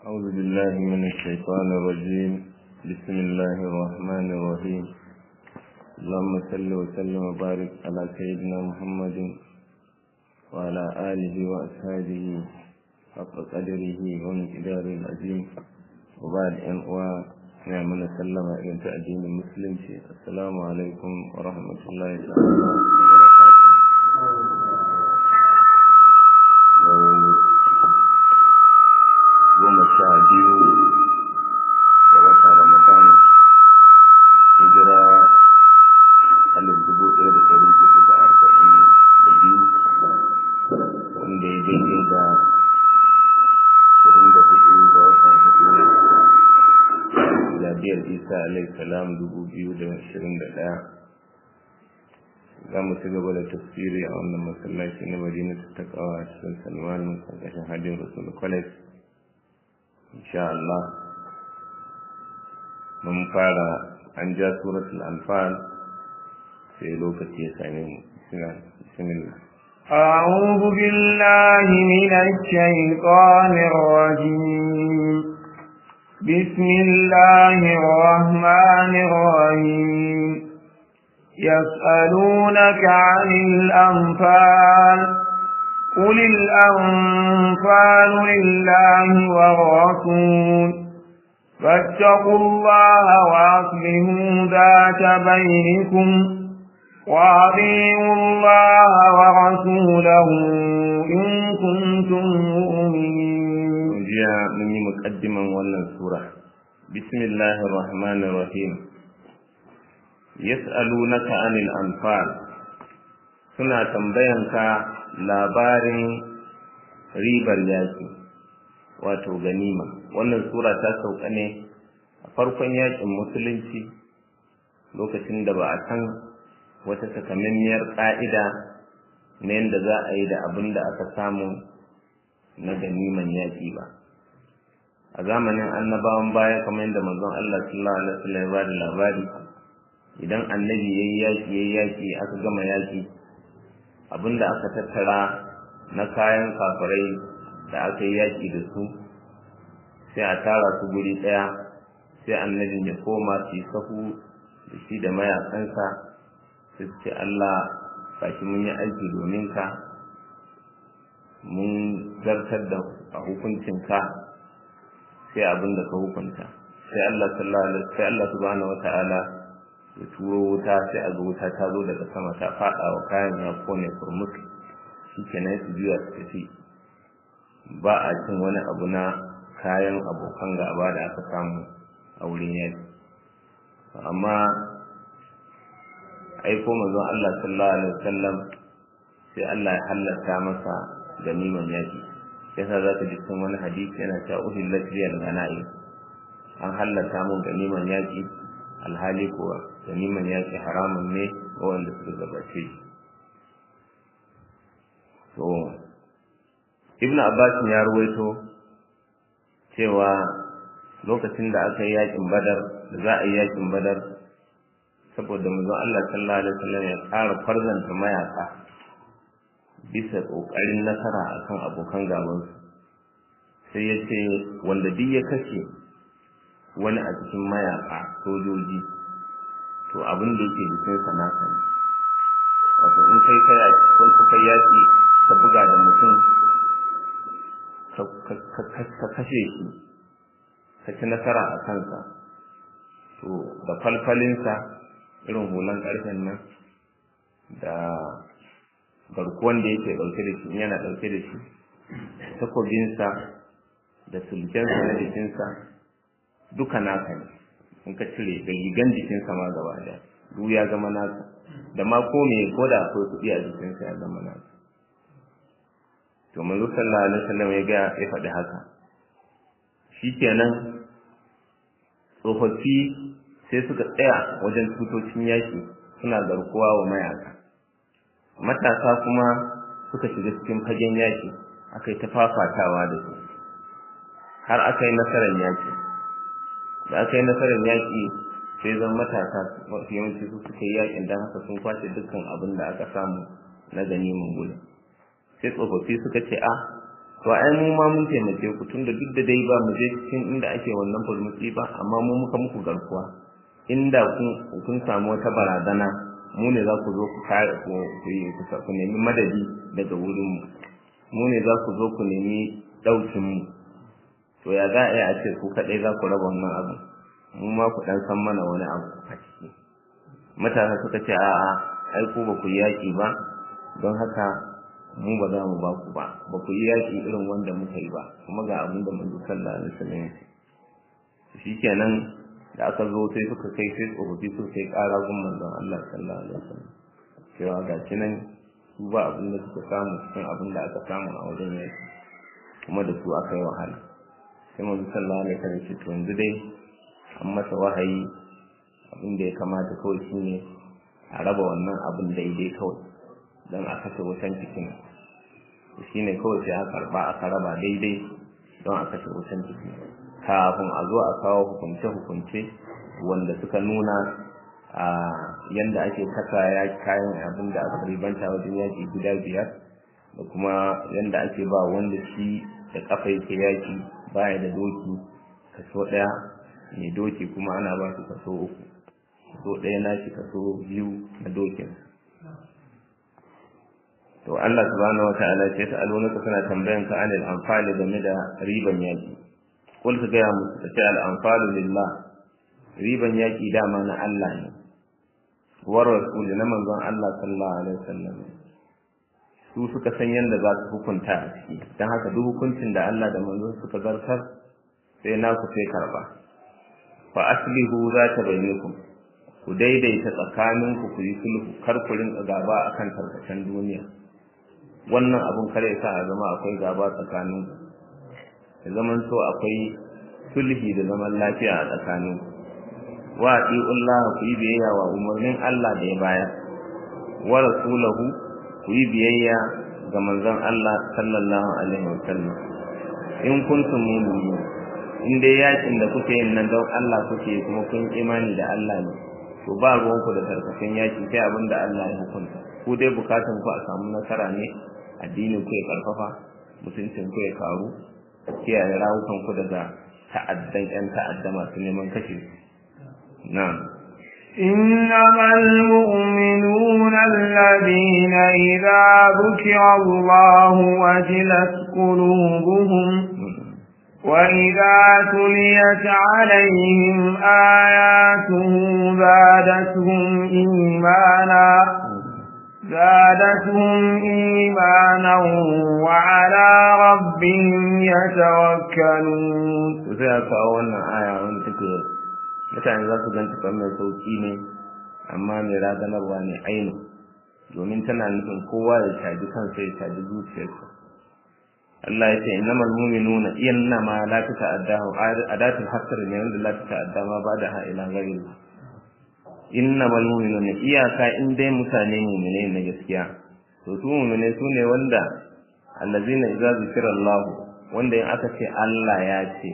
أعوذ بالله من الشيطان الرجيم بسم الله الرحمن الرحيم اللهم صل وسلم وبارك على سيدنا محمد وعلى آله وأصحابه حق قدره ومقداره العظيم وبعد أن نعم سلم إلى تأدين المسلم السلام عليكم ورحمة الله تعالى goma sha biyu da wata ramadan hijira alif dubu ɗaya da ɗari hudu da arba'in da biyu wanda ya daidai da ashirin da hudu ga watan hudu miladiyar isa alaihi salam dubu biyu da ashirin da ɗaya za mu ci gaba da tafsiri a wannan masallaci na madina ta takawa a cikin salman ƙarƙashin hadin rasul college insha Allah mun fara an ja suratul anfal sai lokaci ya same mu bismillah أعوذ بالله من الشيطان الرجيم بسم الله الرحمن الرحيم يسألونك عن الأنفال قل الأنفال لله والرسول فاتقوا الله وأصلحوا ذات بينكم وأطيعوا الله ورسوله إن كنتم مؤمنين. جاء مني مقدما ولا سورة بسم الله الرحمن الرحيم يسألونك عن الأنفال suna tambayanka labarin ribar yaki wato ganima wannan sura ta sauka ne a farkon yakin musulunci lokacin da ba a san wata takamammiyar ƙa'ida na yadda za a yi da abin da aka samu na ganiman yaƙi ba a zamanin annabawan baya kamar yadda manzon Allah sallallahu alaihi wasallam ya bada labari idan annabi yayi yaki yayi yaki aka gama yaki abinda aka tattara na kayan kafirai da aka yi yaki da su sai a tara su guri ɗaya sai annabin ya koma su sahu da shi da mayakansa su ce Allah kashi mun yi aiki domin ka mun zartar da a hukuncinka sai abin da ka hukunta sai Allah sallallahu alaihi sai Allah subhanahu wata'ala ya turo wuta sai a ga wuta ta zo daga sama ta fada wa kayan ya kone kurmus shikenan su juya su tafi ba a cin wani abu na kayan abokan gaba da aka samu a wurin yaki amma aiko manzon Allah sallallahu alaihi wasallam sai Allah ya halatta masa ganiman yaki yasa za ka ji cikin wani hadisi yana cewa uhillat liyal ganaim an halatta mun ganiman yaki alhali kuwa ganiman yaki haramun ne ga wanda suka gabace shi to ibnu abbas ya ruwaito cewa lokacin da aka yi yakin badar da za a yi yakin badar saboda manzon Allah sallallahu alaihi wasallam ya ƙara farzanta mayaka bisa ƙoƙarin nasara akan abokan gabansu sai ya ce wanda duk ya kashe wani a cikin mayaka sojoji to abin da yake jikinsa nasa ne wato in kai kai a cikin kuka yaki ka buga da mutum ka kashe shi ka ci nasara a kansa to da falfalinsa irin hulan ƙarfen nan da garkuwan da yake ɗauke da shi yana ɗauke da shi takobinsa da sulkensa na jikinsa duka naka ne in ka cire da rigan jikinsa ma gaba da duk ya zama naka da ma ko me ko da akwai kuɗi a jikinsa ya zama naka to manzo sallallahu alaihi wasallam ya ga ya faɗi haka shikenan tsofaffi sai suka tsaya wajen tutocin yaƙi suna garkuwa wa mayaka matasa kuma suka shiga cikin fagen yaƙi aka yi ta fafatawa da su har aka yi nasarar yaƙi da aka yi nasarar yaƙi sai zan matasa yawanci su suka yi yaƙin don haka sun kwace dukkan abin da aka samu na ganimin gudu sai tsofaffi suka ce a to ai mu ma mun taimake ku tunda duk da dai ba mu je cikin inda ake wannan fulmutsi ba amma mu muka muku garkuwa inda kun kun samu wata barazana mu ne za ku zo ku kare ku ku nemi madadi daga wurin mu mu ne za ku zo ku nemi daukin mu to ya za a yi a ce ku kaɗai za ku raba wannan abu mu ma ku ɗan san mana wani abu a ciki mutane suka ce a'a ai ku ba ku yaƙi ba don haka mu ba za mu ba ku ba ba ku yi yaƙi irin wanda muka yi ba kuma ga abin da manzo sallallahu alaihi wasallam ya ce shikenan da aka zo sai suka kai sai tsofaffi suka kai ƙara gun manzon Allah sallallahu alaihi wasallam cewa ga nan su ba abin da suka samu cikin abin da aka samu a wajen yaƙi kuma da su aka yi wahala sai manzo sallallahu alaihi wasallam ce to yanzu dai an masa wahayi abin da ya kamata kawai shine a raba wannan abin daidai kawai don a kashe wutan cikin shine kawai sai aka karba aka raba daidai don a kashe wutan cikin kafin a zo a kawo hukunce-hukunce wanda suka nuna a yanda ake kasa ya kayan abin da aka ribanta wajen yaƙi guda biyar da kuma yanda ake ba wanda shi da kafa yake yaƙi baya da doki kaso ɗaya mai doki kuma ana ba su kaso uku kaso ɗaya na shi kaso biyu na dokin to Allah subhanahu wata'ala ce ta alunaka suna tambayan ka anil anfali game da riban yaƙi kul ka gaya musu ta ce al anfalu lillah riban yaƙi dama na Allah ne war rasuli na manzon Allah sallallahu alaihi wasallam su suka san yadda za su hukunta a ciki don haka duk hukuncin da Allah da manzon suka zartar sai naku sai karba fa aslihu za ta bayyanakum ku daidaita tsakaninku ku yi sulhu kar ku rinka gaba akan tarkacen duniya wannan abun kare sa a zama akwai gaba tsakaninku da zaman so akwai sulhi da zaman lafiya a tsakaninku wa Allah ku yi biyayya wa umarnin Allah da ya bayar wa rasulahu ku yi biyayya ga manzon Allah sallallahu alaihi wasallam in kuntum mu'minin in dai yakin da kuke yin nan don Allah kuke kuma kun imani da Allah ne to ba ruwan ku da tarkacen yaki sai abin da Allah ya hukunta ku dai bukatun ku a samu nasara ne addinin ku ya karfafa mutuncin ku ya karu kiyaye rawukan ku daga ta'addan yan ta'adda masu neman kashe na'am إنما المؤمنون الذين إذا ذكر الله وجلت قلوبهم وإذا تليت عليهم آياته زادتهم إيمانا زادتهم إيمانا وعلى ربهم يتوكلون sai aka kawo wannan aya wanda take mutane za su ganta kamar mai sauki ne amma mai raganarwa ne ainu domin tana nufin kowa ya caji kansa ya caji zuciyarsa Allah ya ce innamal mu'minuna innama la tata'addahu adatul hasr ne wanda la tata'adda ma ba da ha ila ghairi innamal mu'minuna iyaka in dai mutane mu'mine na gaskiya to su mu'mine su ne wanda allazina idza zikira Allah wanda in aka ce Allah ya ce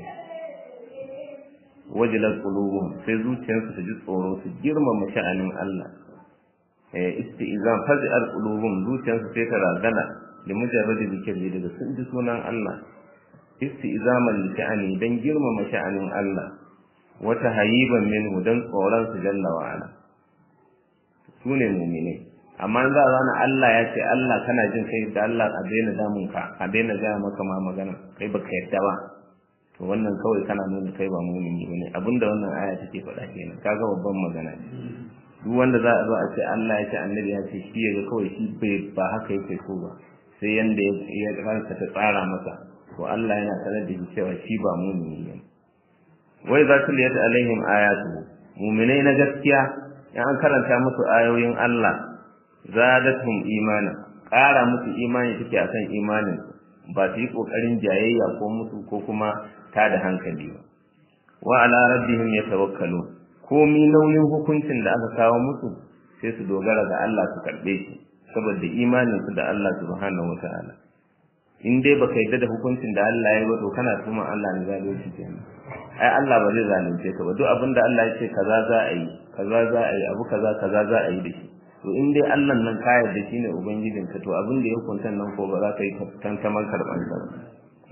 wajilat qulubuhum sai zuciyarsu ta ji tsoro su girmama sha'anin Allah eh istizam fazi'al qulubuhum zuciyarsu sai ta razana da mujarradi zikiri daga sun ji sunan Allah istizaman li sha'ani dan girmama sha'anin Allah wata hayiban minhu dan tsoron su jalla wa ala sune mu'mini amma za a zana Allah ya ce Allah kana jin kai da Allah a daina damun ka a daina gaya maka ma magana kai baka yadda ba to wannan kawai kana nuna kai ba mu'mini bane abinda wannan aya take faɗa kenan kaga babban magana ce duk wanda za a zo a ce Allah ya ce annabi ya ce shi ya kawai shi bai ba haka yake so ba sai yanda ya ransa ta tsara masa to Allah yana sanar da shi cewa shi ba mumini ne wai za su liyata alaihim ayatu muminai na gaskiya in an karanta musu ayoyin Allah zadatuhum imana ƙara musu imani take akan imanin ba su yi ƙoƙarin jayayya ko musu ko kuma ta da hankali ba wa ala rabbihim yatawakkalu komi nauyin hukuncin da aka kawo musu sai su dogara ga Allah su karɓe shi saboda imaninsu da Allah subhanahu wa ta'ala in dai baka yadda da hukuncin da Allah ya yi ba to kana tuma Allah ne zalunci kenan ai Allah ba zai zalunce ka ba duk abin da Allah ya ce kaza za a yi kaza za a yi abu kaza kaza za a yi da shi to in dai Allah nan ka yarda shine ubangijin ka to abin da ya hukunta nan ko ba za ka yi tantaman karban sa ba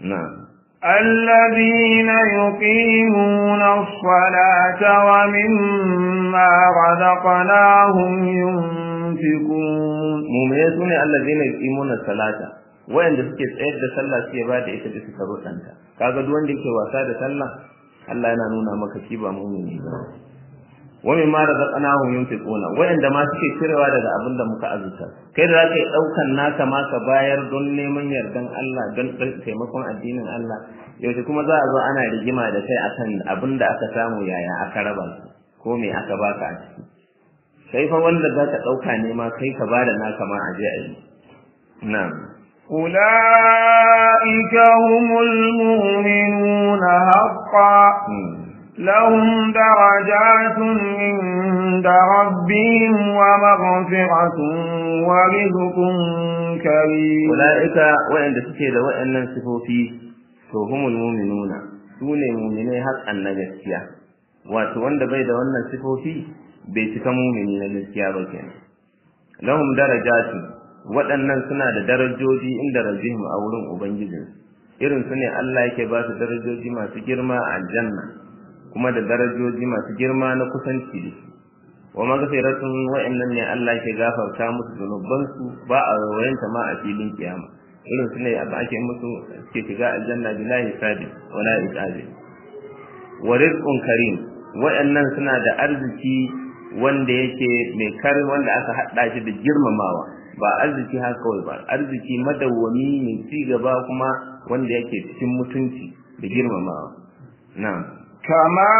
na'am الذين يقيمون الصلاة ومما رزقناهم ينفقون mu'mine sune allazina yuqimuna salata wayanda suke tsayar da sallah suke ba da ita bisa karuɗanta kaga duk wanda yake wasa da sallah Allah yana nuna maka shi ba mu'mini ba wa mimma razaqnahum yunfiquna wayanda ma suke cirewa daga abin da muka azuta kai da zaka yi daukan naka ma ka bayar don neman yardan Allah don taimakon addinin Allah yaushe kuma za a zo ana rigima da kai akan abin da aka samu yaya aka raba su ko me aka baka a ciki sai fa wanda za ka dauka ne ma kai ka bada naka ma a je a yi na'am أولئك هم المؤمنون حقا لهم درجات عند ربهم ومغفرة ورزق كريم أولئك وإن suke da waɗannan sifofi to humul mu'minuna sune mu'minai haƙƙan na gaskiya wato wanda bai da wannan sifofi bai cika mu'mini na gaskiya ba kenan lahum darajatu waɗannan suna da darajoji inda rabbihim a wurin ubangijinsu irin su ne Allah yake ba su darajoji masu girma a aljanna kuma da darajoji masu girma na kusanci da shi wa maghfiratun wa'annan ne Allah ke gafarta musu zunubansu ba a rawayanta ma a filin kiyama irin su ne abin ake musu suke shiga aljanna bilahi sadi wala iqabi wa rizqun karim wa'annan suna da arziki wanda yake mai karin wanda aka hada shi da girmamawa ba arziki haka kawai ba arziki madawwami mai ci gaba kuma wanda yake cikin mutunci da girmamawa na'am كما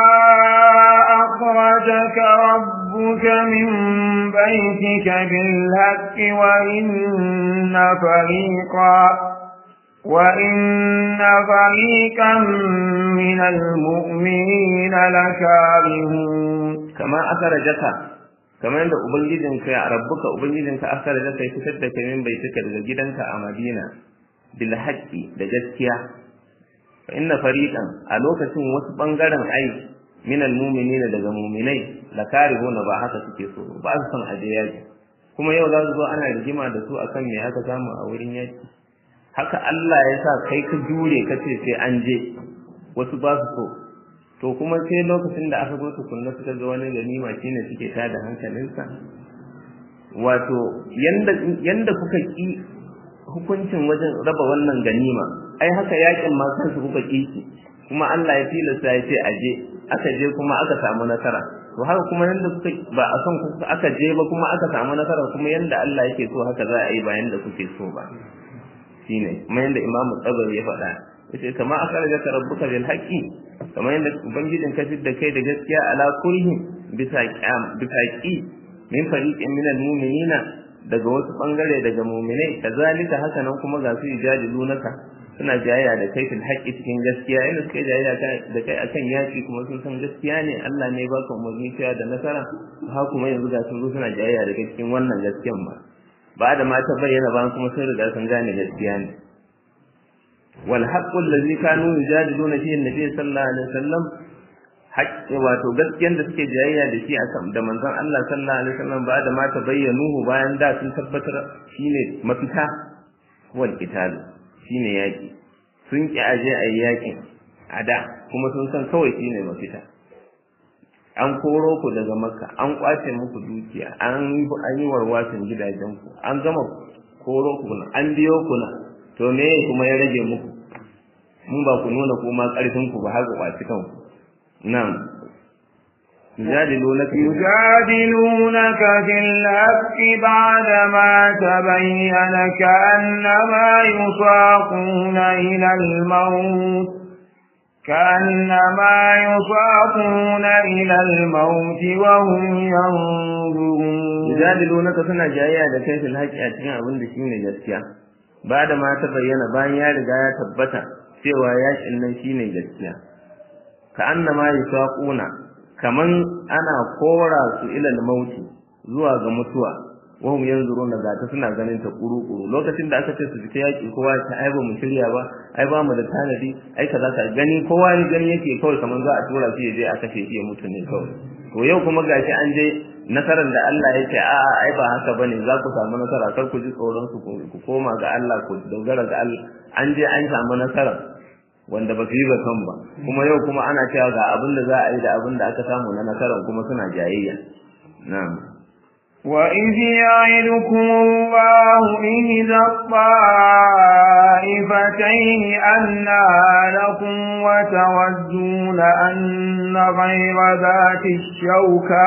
أخرجك ربك من بيتك بالهك وإن فريقا وإن فريقا من المؤمنين لكارهون كما أخرجك kamar yadda ubangijinka ya rabbuka ubangijinka akara da kai fitar da kai min baitika daga gidanka a Madina bil haqqi da gaskiya fa inna fariqan a lokacin wasu bangaren ai min al mu'minina daga mu'minai la karihuna ba haka suke so ba su son aje yaki kuma yau za su zo ana rigima da su akan me aka samu a wurin yaki haka Allah ya sa kai ka jure ka ce sai an je wasu ba su so to kuma sai lokacin da aka zo tukunna suka ga wani ganima shine suke tada hankalinsa wato yanda yanda kuka ki hukuncin wajen raba wannan ganima ai haka yakin ma kansu kuka ki kuma Allah ya tilasta ya ce aje aka je kuma aka samu nasara to haka kuma yanda kuka ba a son kuka aka je ba kuma aka samu nasara kuma yanda Allah yake so haka za a yi ba yanda kuke so ba shine kuma yanda Imam Tabari ya faɗa yace kama akhrajaka rabbuka bil haqqi kamar yadda ubangijin ka da kai da gaskiya ala kulli bisa qiyam bisa qi min fariqin minal mu'minina daga wasu bangare daga mu'minai kazalika haka nan kuma ga su ijadilunaka suna jayayya da kai fil haqqi cikin gaskiya inda suka jayayya da kai akan yaki kuma sun san gaskiya ne Allah ne ba ka umarni cewa da nasara ha kuma yanzu ga sun zo suna jayayya da kai cikin wannan gaskiyan ba ba da ma ta bayyana ba kuma sun riga sun gane gaskiya ne wal haqqu allazi kanu yujadiluna fihi annabi sallallahu alaihi wasallam haƙƙi wato gaskiyan da suke jayayya da shi akan da manzon Allah sallallahu alaihi wasallam ba da ma ta bayyanuhu bayan da sun tabbatar shine mafita wal qital shine yaki sun ki aje ayi yakin a da kuma sun san kawai shine mafita an koro ku daga makka an kwace muku dukiya an an yi warwasin gidajen ku an gama koro ku an biyo ku na to me kuma ya rage muku mun ba ku nuna kuma karfin ku ba har ku kwaci kanku nan يجادلونك يجادلونك في الحق بعدما تبين كأنما يساقون إلى الموت كأنما يساقون إلى الموت وهم ينظرون يجادلونك سنة جاية لكي في الحق أتكين أبن دشين جسكيا بعد ما تبين بان يا رجاية تبتا cewa yakin nan shine gaskiya ka annama yusaquna kaman ana kora su ilal mauti zuwa ga mutuwa wahum yanzuruna ga ta suna ganin ta kuru-kuru lokacin da aka ce su fita yaki kowa ta ai ba mu shirya ba ai ba mu da tanadi ai kaza ka gani kowa ne gani yake kawai kaman za a tura shi je a kashe shi ya mutu ne kawai to yau kuma gashi an je nasarar da Allah ya ce a a ai ba haka bane za ku samu nasara kar ku ji tsoron su ku koma ga Allah ku dogara ga Allah an je an samu nasara wanda ba su yi zaton ba kuma yau kuma ana cewa ga abin da za a yi da abin da aka samu na nasarar kuma suna jayayya na'am وإذ يعدكم الله إذا الطائفتين أنها لكم وتودون أن غير ذات الشوكة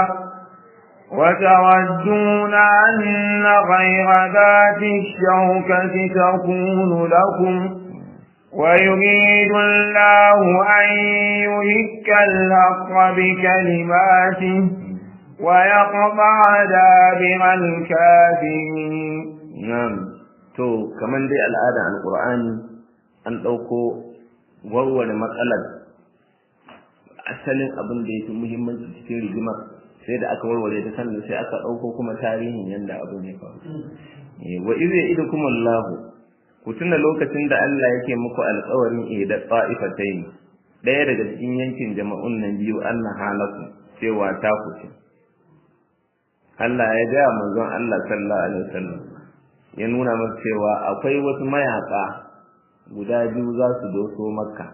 وتودون أن غير ذات الشوكة تكون لكم ويريد الله أن يهك الحق بكلماته ويقطع دابر الكافرين نعم to kaman dai al'ada alqur'ani an dauko warware matsalar asalin abin da yake muhimmanci cikin rigimar sai da aka warware ta sannan sai aka dauko kuma tarihin yanda abin ya faru wa idza idukum Allah ku tuna lokacin da Allah yake muku alƙawarin ida ta'ifatayn daya daga cikin yankin jama'un nan biyu Allah halaku cewa ta ku ce Allah ya gaya manzon Allah sallallahu alaihi wasallam ya nuna masa cewa akwai wasu mayaka guda biyu za su doso makka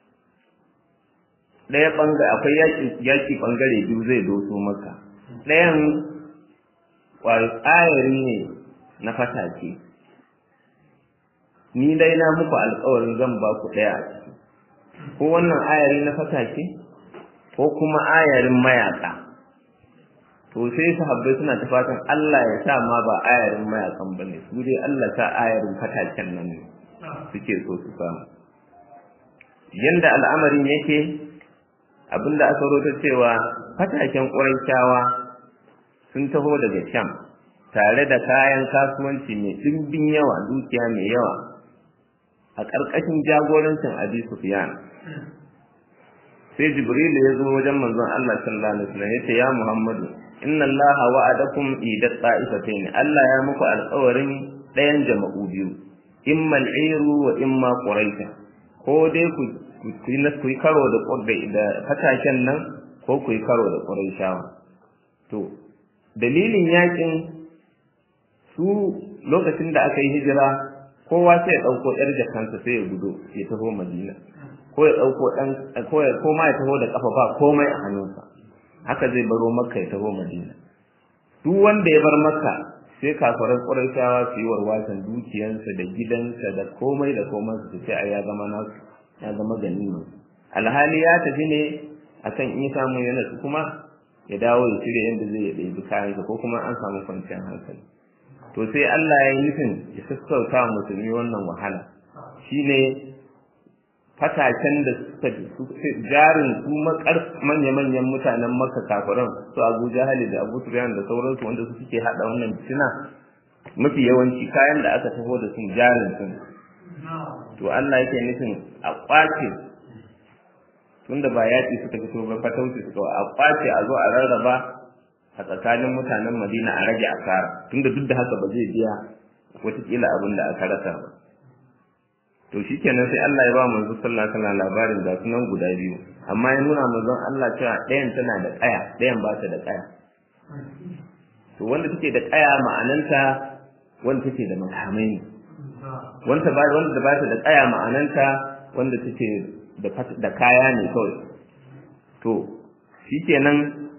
ɗaya bangare akwai yaki yaki bangare biyu zai doso makka ɗayan tsayari ne na fatake ni dai na muku alƙawarin zan ba ku ɗaya a ciki ko wannan ayari na fatake ko kuma ayarin mayaka to sai sahabbai suna ta fatan Allah ya sa ma ba ayarin mayakan bane su dai Allah sa ayarin fataken nan ne suke so su samu yanda al'amarin yake abinda aka rota cewa fataken ƙurayshawa sun taho daga Sham tare da kayan kasuwanci mai ɗimbin yawa dukiya mai yawa a ƙarƙashin jagorancin Abi Sufyan sai Jibril ya zo wajen manzon Allah sallallahu alaihi wasallam yace ya Muhammadu inna allaha wa'adakum idat ta'ifatayn Allah ya muku alƙawarin ɗayan jama'u biyu imma al'iru wa imma quraisha ko dai ku ku na ku karo da da fataken nan ko ku karo da quraishawa to dalilin yakin su lokacin da aka yi hijira kowa sai ya dauko yar jakansa sai ya gudo ya taho Madina ko ya dauko dan ko ya koma ya taho da kafa ba komai a hannunsa haka zai baro makka ya taho madina duk wanda ya bar makka sai kafaran ƙurayshawa su yi warwasan dukiyansa da gidansa da komai da komai su ce a ya zama nasu ya zama ganima alhali ya tafi ne akan in samu yana su kuma ya dawo ya cire yadda zai ya ɗebi kayansa ko kuma an samu kwanciyar hankali to sai Allah ya yi nufin ya sassauta musulmi wannan wahala shine fatacen da suka jarin su manya-manyan mutanen maka kafiran su abu jahali da abu sufyan da sauransu wanda su suke hada wannan fitina mafi yawanci kayan da aka taho da sun jarin sun to Allah yake nufin a kwace tunda ba yaƙi suka fito ba fatauci suka a kwace a zo a rarraba a tsakanin mutanen Madina a rage asara tunda duk da haka ba zai biya wataƙila abin da aka rasa ba to shikenan sai Allah ya ba manzo sallallahu alaihi wasallam labarin da sunan guda biyu amma ya nuna manzon Allah cewa ɗayan tana da ƙaya ɗayan ba ta da ƙaya to wanda take da ƙaya ma'ananta wanda take da makamai ne wanda ba wanda ba ta da ƙaya ma'ananta wanda take da da kaya ne kawai to shikenan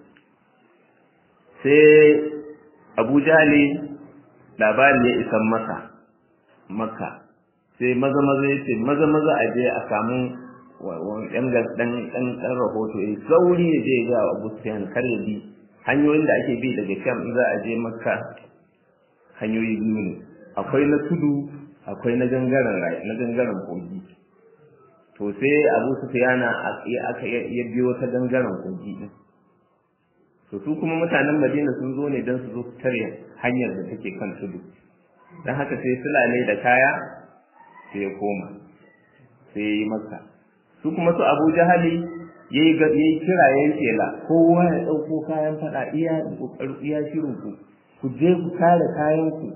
sai Abu Jahali labari ya isan masa Makka sai maza maza ya ce maza maza a je a samu yan dan dan dan rahoto ya sauri ya je ga Abu Sufyan kar ya bi hanyoyin da ake bi daga Sham in za a je Makka hanyoyi biyu ne akwai na tudu akwai na gangaren na gangaren kogi to sai Abu Sufyan aka ya biyo ta gangaren kogi din to su kuma mutanen Madina sun zo ne don su zo su tare hanyar da take kan tudu dan haka sai sulale da kaya sai ya koma sai ya yi maka su kuma su abu jahali ya yi kira ya yi kela kowa ya ɗauko kayan faɗa iya iya shirin ku ku je ku kare kayan ku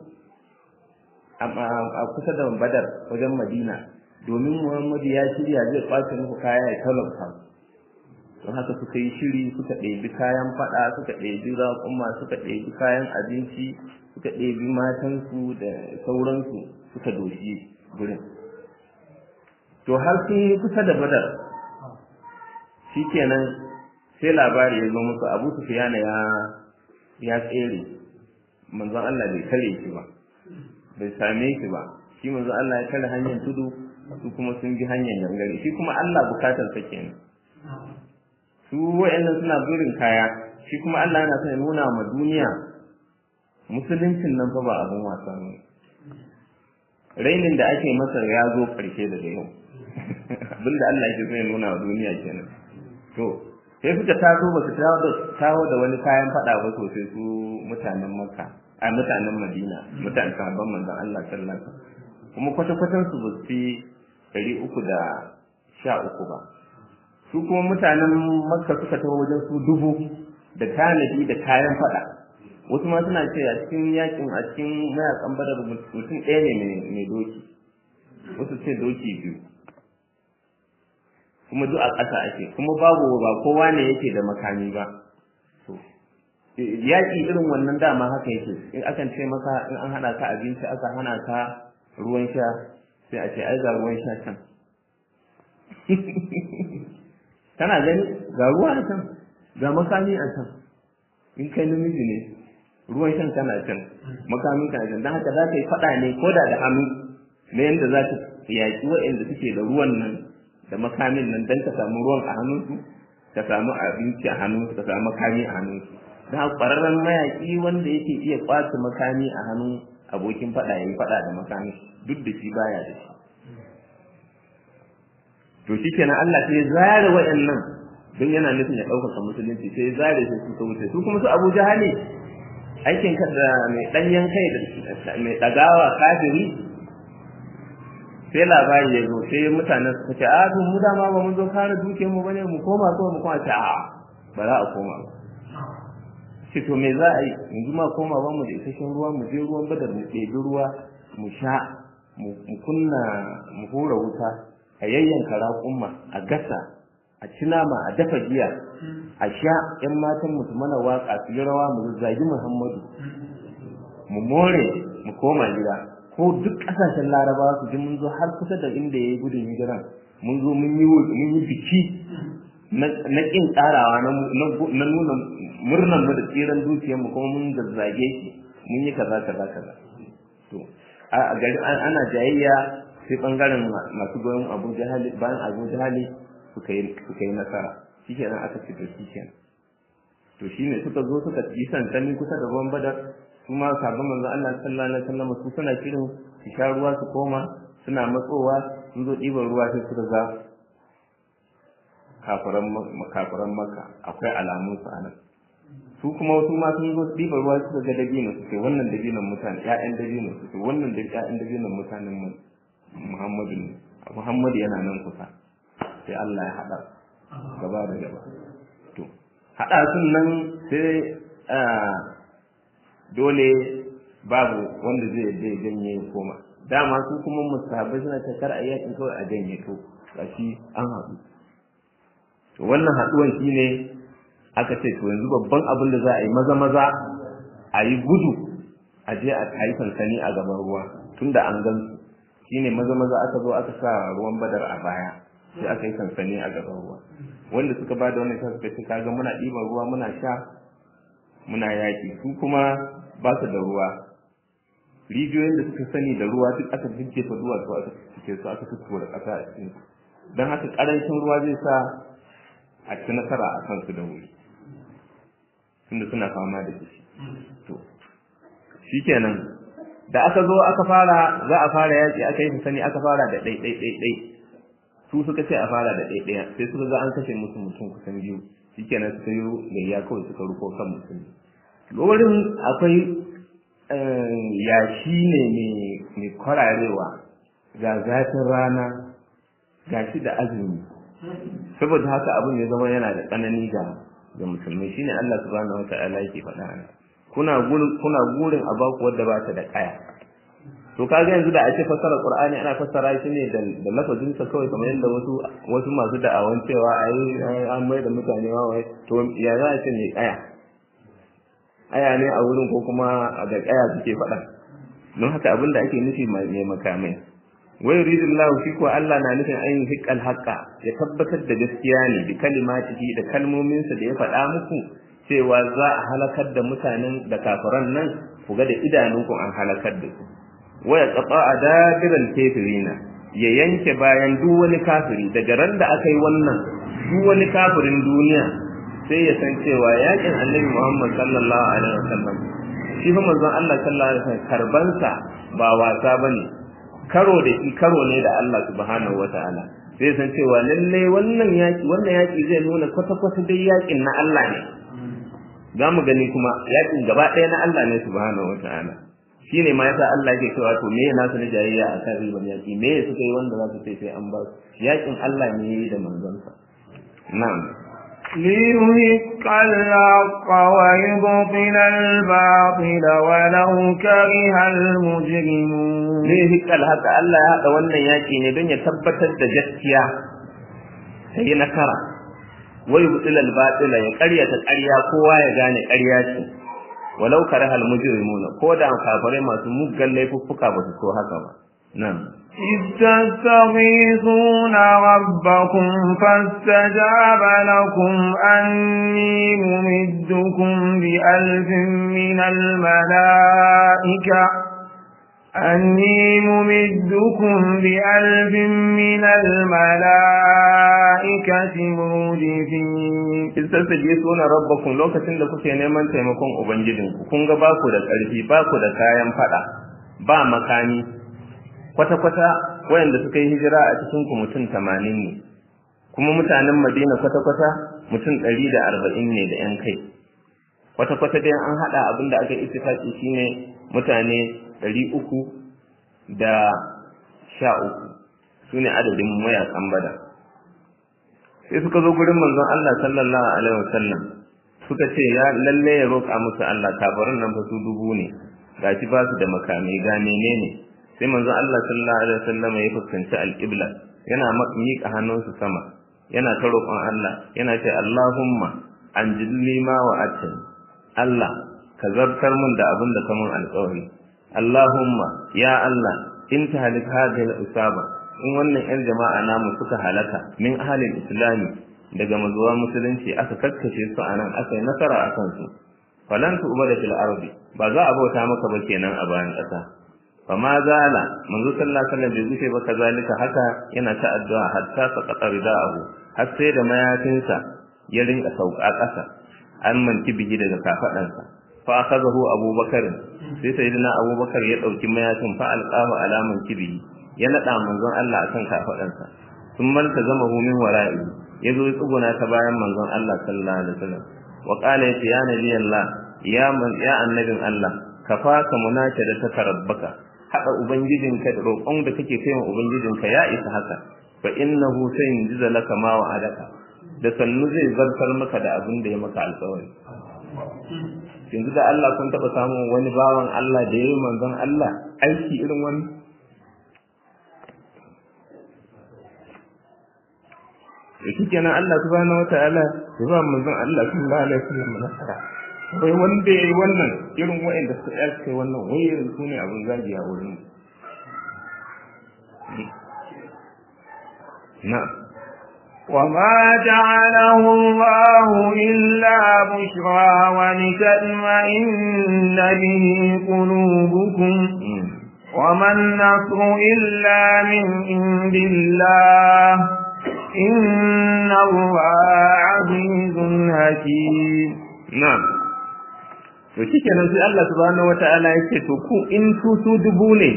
a kusa da badar wajen madina domin muhammadu ya shirya zai kwace muku kaya ya talauta don haka suka yi shiri suka ɗebi kayan faɗa suka ɗebi raƙuma suka ɗebi kayan abinci suka ɗebi matansu da sauransu suka doshi gurin to har sun yi kusa da badar shikenan sai labari ya zo musu abu sufiyana ya ya tsere manzon Allah bai kare shi ba bai same shi ba shi manzon Allah ya kare hanyar tudu su kuma sun bi hanyar gangare shi kuma Allah bukatar sa kenan su wa'annan suna burin kaya shi kuma Allah yana son ya nuna ma duniya musuluncin nan fa ba abin wasa ne rainin da ake masa ya zo karshe daga yau abinda Allah yake son ya nuna wa duniya kenan to sai suka taso ba su tawo da wani kayan fada ba sosai su mutanen makka a mutanen madina mutanen sahabban manzon Allah sallallahu alaihi wasallam kuma kwata-kwatan su ba su fi ɗari uku da sha uku ba su kuma mutanen makka suka taho wajen su dubu da tanadi da kayan fada wasu ma suna ce a cikin yakin a cikin mayakan badar mutum ɗaya ne mai doki wasu ce doki biyu kuma duk a ƙasa ake kuma babu ba kowa ne yake da makami ba yaƙi irin wannan dama haka yake in akan ce maka in an hana ka abinci aka hana ka ruwan sha sai a ce ai ga ruwan sha can kana gani ga ruwa a can ga makami a can in kai namiji ne ruwan shan kana can makamin kana can don haka za ka yi faɗa ne ko da da hannu na yadda za ka yaƙi waɗanda suke da ruwan nan da makamin nan don ka samu ruwan a hannunsu ka samu abinci a hannunsu ka samu makami a hannunsu don haka ƙwararren mayaƙi wanda yake iya ƙwace makami a hannun abokin faɗa ya yi faɗa da makami duk da shi baya da shi to shi kenan Allah sai ya zare waɗannan don yana nufin ya ɗaukaka musulunci sai ya zare su su wuce su kuma su Abu Jahali aikin ka da mai ɗanyen kai da mai ɗagawa kafiri sai labari ya zo sai mutanen suka ce a to mu dama ba mun zo kare duke mu bane mu koma ko mu koma ce a ba za a koma ba ce to me za a yi yanzu ma koma ba mu da isasshen ruwa mu je ruwan badar mu ɗebi ruwa mu sha mu kunna mu hura wuta a yayyanka raƙumma a gasa a ci nama a dafa giya a sha ƴan matan mu su mana waƙa su yi rawa mu zagi muhammadu mu more mu koma gida ko duk ƙasashen larabawa su ji mun zo har kusa da inda ya yi gudun hijiran mun zo mun yi mun yi biki na ƙin ƙarawa na nuna murnan mu da tsiran dukiyar mu kuma mun zazzage shi mun yi kaza kaza kaza to a gari ana jayayya sai bangaren masu goyon abu jahali bayan abu jahali suka yi suka yi nasara shikenan aka ci to shikenan to shine suka zo suka yi santani kusa da ruwan badar su ma sabon manzon Allah sallallahu alaihi wasallam su suna shirin su sha ruwa su koma suna matsowa sun zo ɗiban ruwa sai suka ga kafiran kafiran maka akwai alamun su anan su kuma wasu ma sun zo ɗiban ruwa suka ga dabino suke wannan dabinon mutane ƴaƴan dabino suke wannan da ƴaƴan dabinon mutanen mu Muhammadu ne Muhammadu yana nan kusa sai Allah ya haɗa gaba da gaba to haɗa sun nan sai dole babu wanda zai yadda ya janye ya koma dama su kuma musahabai suna ta kar a yakin kawai a janye to gashi an haɗu to wannan haɗuwan shine aka ce to yanzu babban abin da za a yi maza maza a yi gudu a je a yi sansani a gaban ruwa tunda an gan su shine maza maza aka zo aka sa ruwan badar a baya sai aka yi sansani a gaban ruwa wanda suka ba da wannan sa suka ce kaga muna ɗiban ruwa muna sha muna yaƙi su kuma ba su da ruwa rijiyoyin da suka sani da ruwa duk aka jijjefa duwatsu aka cike su aka tuttura ƙasa a cikin su don haka ƙarancin ruwa zai sa a ci nasara a kansu da wuri tunda suna fama da shi to shikenan da aka zo aka fara za a fara yaƙi aka yi sani aka fara da ɗai ɗai ɗai ɗai su suka ce a fara da ɗai ɗaya sai suka ga an kashe musu mutum kusan biyu shikenan suka yi gayya kawai suka ruko kan mutum wurin akwai yashi ne mai kwararewa ga zafin rana ga shi da azumi saboda haka abin ya zama yana da tsanani ga ga musulmai shine Allah subhanahu wata'ala yake faɗa ana kuna gurin kuna gurin a baku wadda ba ta da kaya to kaga yanzu da a ce fassara qur'ani ana fassara shi ne da da lafazin sa kawai kamar yadda wasu wasu masu da'awan cewa ai an mai da mutane ma wai to ya za a ce ne kaya aya ne a wurin ko kuma ga kaya suke faɗa don haka abin da ake nufi mai makamai wai yuridullahu shi ko Allah na nufin ayin hiqqal haqqa ya tabbatar da gaskiya ne bi kalimatihi da kalmominsa da ya faɗa muku cewa za a halakar da mutanen da kafiran nan ku ga da idanunku an halakar da su waya qata adabiral kafirina ya yanke bayan duk wani kafiri daga ran da aka yi wannan duk wani kafirin duniya sai ya san cewa yakin Annabi Muhammad sallallahu alaihi wasallam shi fa manzon Allah sallallahu alaihi wasallam karbansa ba wasa bane karo da shi karo ne da Allah subhanahu wataala sai san cewa lalle wannan yaki wannan yaki zai nuna kwata kwata dai yakin na Allah ne za mu gani kuma yakin gaba ɗaya na Allah ne subhanahu wataala shine ma yasa Allah yake cewa to me yana su na jayayya a kan riban yaki me suka yi wanda za su ce sai an ba su yakin Allah ne yayi da manzonsa na'am ليهق الحق ويبطل الباطل ولو كره المجرمون ليهق الحق Allah ya haɗa wannan yaki ne don ya tabbatar da gaskiya sai nakara wa yubtil al-batil ya ƙaryata ƙarya kowa ya gane ƙarya ce walau karahal mujrimuna ko da kafirai masu muggan laifuffuka ba su so haka ba nan إذ تستغيثون ربكم فاستجاب لكم أني ممدكم بألف من الملائكة أني ممدكم بألف من الملائكة مردفين in sassaje suna rabbakun lokacin da kuke neman taimakon ubangijinku kun ga baku da ƙarfi baku da kayan fada ba makami kwata-kwata wayanda suka yi hijira a cikin ku mutum tamanin ne kuma mutanen madina kwata-kwata mutum ɗari da arba'in ne da 'yan kai kwata-kwata dai an haɗa abin da aka ittifaki shine mutane ɗari uku da sha uku su ne adadin mayakan bada sai suka zo gurin manzon Allah sallallahu alaihi wasallam suka ce ya lalle ya roƙa musu Allah kafirin nan fa su dubu ne gashi ba su da makami ga menene sai manzon Allah sallallahu alaihi wasallam ya fuskanci alqibla yana miƙa hannunsa sama yana ta roƙon Allah yana ce Allahumma anjilni ma wa'atani Allah ka zartar mun da abin da ka mun alƙawari Allahumma ya Allah in ta halik hadhihi al-usaba in wannan yan jama'a namu suka halaka min ahalin islami daga mazuwa musulunci aka kakkashe su anan aka yi nasara a kansu falan tu ubada fil ardi ba za a bauta maka ba kenan a bayan ƙasa fa ma zala manzo sallallahu alaihi wasallam bai gushe ba kazalika haka yana ta addu'a hatta saqata rida'ahu har sai da mayafinsa ya rinka sauka ƙasa an manki bihi daga kafadansa fa akhadahu abubakar sai sayyidina abubakar ya dauki mayafin fa alqahu alaman kibihi ya nada manzon Allah akan kafadansa sun manta zama hu min wara'i yazo ya tsuguna ta bayan manzon Allah sallallahu alaihi wasallam wa qala ya nabi Allah ya man ya annabin Allah kafaka munaka da ta tarabbaka hada ubangijinka da roƙon da kake kai wa ubangijinka ya isa haka fa innahu sayyidu laka ma wa'adaka da sannu zai zartar maka da abin da ya maka alƙawari yanzu da Allah kun taɓa samun wani bawan Allah da ya yi manzon Allah aiki irin wani da shi kenan Allah subhanahu wata'ala ya ba manzon Allah sallallahu alaihi wasallam nasara bai wanda yayi wannan irin wa'anda suka yi kai wannan wai irin su ne abin zagi a wurin na'am وما جعله الله إلا بشرى ولتطمئن به قلوبكم وما النصر إلا من عند الله إن الله عزيز حكيم نعم to shikenan sai Allah subhanahu wata'ala yake to ku in su su dubu ne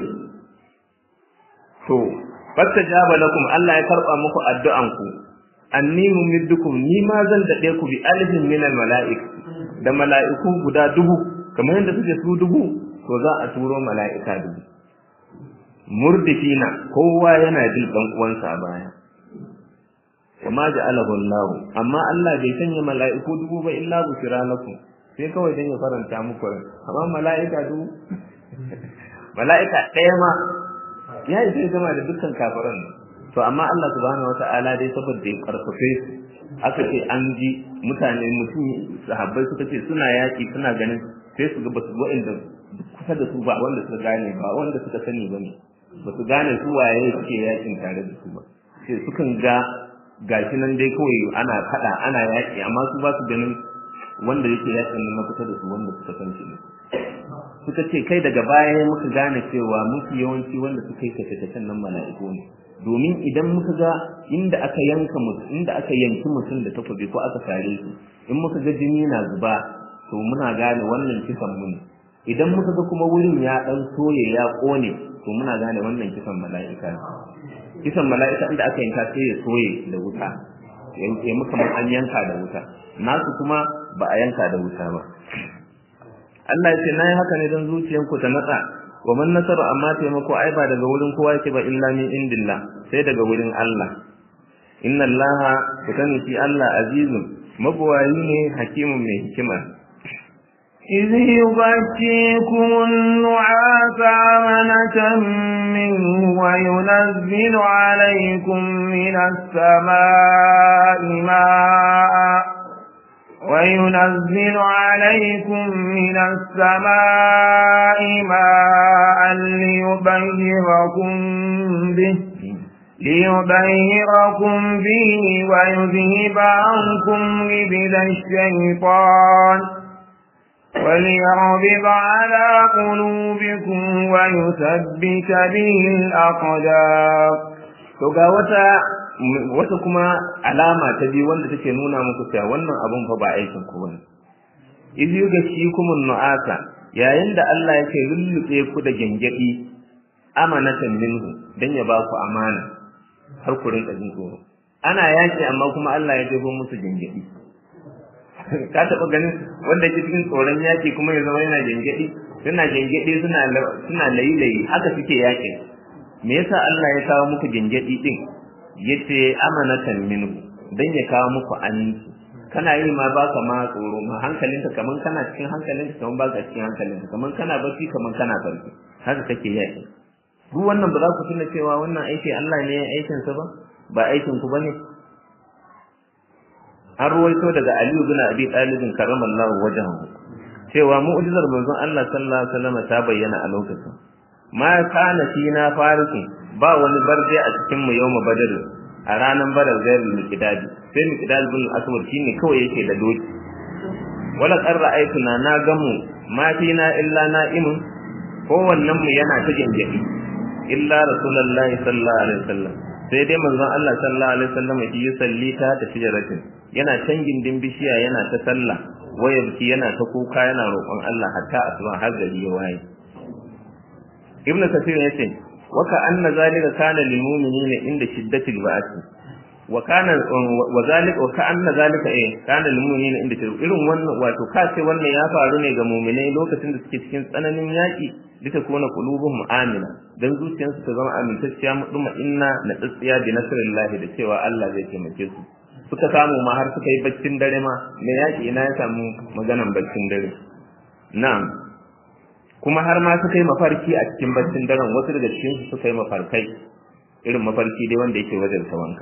to fastajaba lakum Allah ya karba muku addu'an ku anni mumiddukum ni ma zan dade ku bi alfin min almalaik da mala'iku guda dubu kamar yadda suke su dubu to za a turo mala'ika dubu murdifina kowa yana jin dan uwansa a baya kuma ja'alahu Allah amma Allah bai sanya mala'iku dubu ba illa bushra lakum sai kawai dan ya faranta muku rai amma mala'ika dubu mala'ika ɗaya ma ya isa ya gama da dukkan kafiran nan to amma Allah subhanahu wata'ala dai saboda ya karfafe su aka ce an ji mutane mutum sahabbai suka ce suna yaki suna ganin sai su ga basu wa'inda kusa da su ba wanda suka gane ba wanda suka sani ba ne ba su gane su waye suke yakin tare da su ba sai sukan ga gashi nan dai kawai ana faɗa ana yaki amma su ba su ganin wanda yake yakin nan na kusa da su wanda suka san shi ne suka ce kai daga baya muka gane cewa mafi yawanci wanda suka yi kashe nan mala'iku ne domin idan muka ga inda aka yanka mutum inda aka yanki mutum da takobi ko aka sare shi in muka ga jini na zuba to muna gane wannan kisan mu ne idan muka ga kuma wurin ya dan soye ya kone to muna gane wannan kisan mala'ika ne kisan mala'ika inda aka yanka sai ya soye da wuta yanke muka an yanka da wuta nasu kuma ba a yanka da wuta ba Allah ya ce nayi haka ne don zuciyanku ta natsa wa man nasaru amma taimako ai ba daga wurin kowa yake ba illa min indillah sai daga wurin Allah inna Allah ku sani shi Allah azizun mabuwayi ne hakimun mai hikima إذ يغشيكم النعاس أمنة منه وينزل عليكم من السماء ماء وينزل عليكم من السماء ماء ليبيركم به ليبيركم به ويذهب عنكم ربل الشيطان وليربط على قلوبكم ويثبت به الأقدام to ga wata wata kuma alama ta biyu wanda take nuna muku cewa wannan abun fa ba aikin ku bane idh yughashikumun nu'asa yayin da Allah yake lullube ku da gengedi amanatan minhu dan ya ba ku amana har ku rinka jin tsoro ana yaki amma kuma Allah ya jefo musu gengedi ka taba ganin wanda ke cikin tsoron yaki kuma ya zama yana gengedi suna gengedi suna suna layi-layi haka suke yakin me yasa Allah ya kawo muku gengedi din yace amanatan minhu dan ya kawo muku aminci kana yi ma baka ma tsoro ma hankalinka kaman kana cikin hankalinka kaman baka cikin hankalinka kaman kana bacci kaman kana farki haka kake yaki duk wannan ba za ku tuna cewa wannan aiki Allah ne ya aikin sa ba ba aikin ku bane an ruwaito daga Aliyu bin Abi Talib karramallahu wajhahu cewa mu'jizar manzon Allah sallallahu alaihi wasallam ta bayyana a lokacin ma kana fina farikin ba wani barde a cikin mu yawma badar a ranar badar gairul miqdad sai miqdad bin aswad shine kawai yake da doki wala qarra aituna na gamu ma fina illa na'imun ko wannan mu yana ta gengedi illa rasulullahi sallallahu alaihi wasallam sai dai manzon Allah sallallahu alaihi wasallam ya salli ta ta tijaratin yana can gindin bishiya yana ta sallah waya biki yana ta kuka yana roƙon Allah hatta asuba har gari ya waye ibnu kasir yace wa ka anna zalika kana lil mu'minina inda shiddatil ba'th wa kana wa zalika wa ka anna zalika eh kana lil mu'minina inda irin wannan wato ka ce wannan ya faru ne ga mu'minai lokacin da suke cikin tsananin yaki lita kuna qulubuhum amina dan zuciyarsu ta zama amintacciya muduma inna na tsiya bi nasrillahi da cewa Allah zai taimake su suka samu ma har suka yi baccin dare ma me yaki ina ya samu maganan baccin dare na'am kuma har ma suka yi mafarki a cikin baccin daren wasu daga cikin su suka yi mafarkai irin mafarki dai wanda yake wajen wanka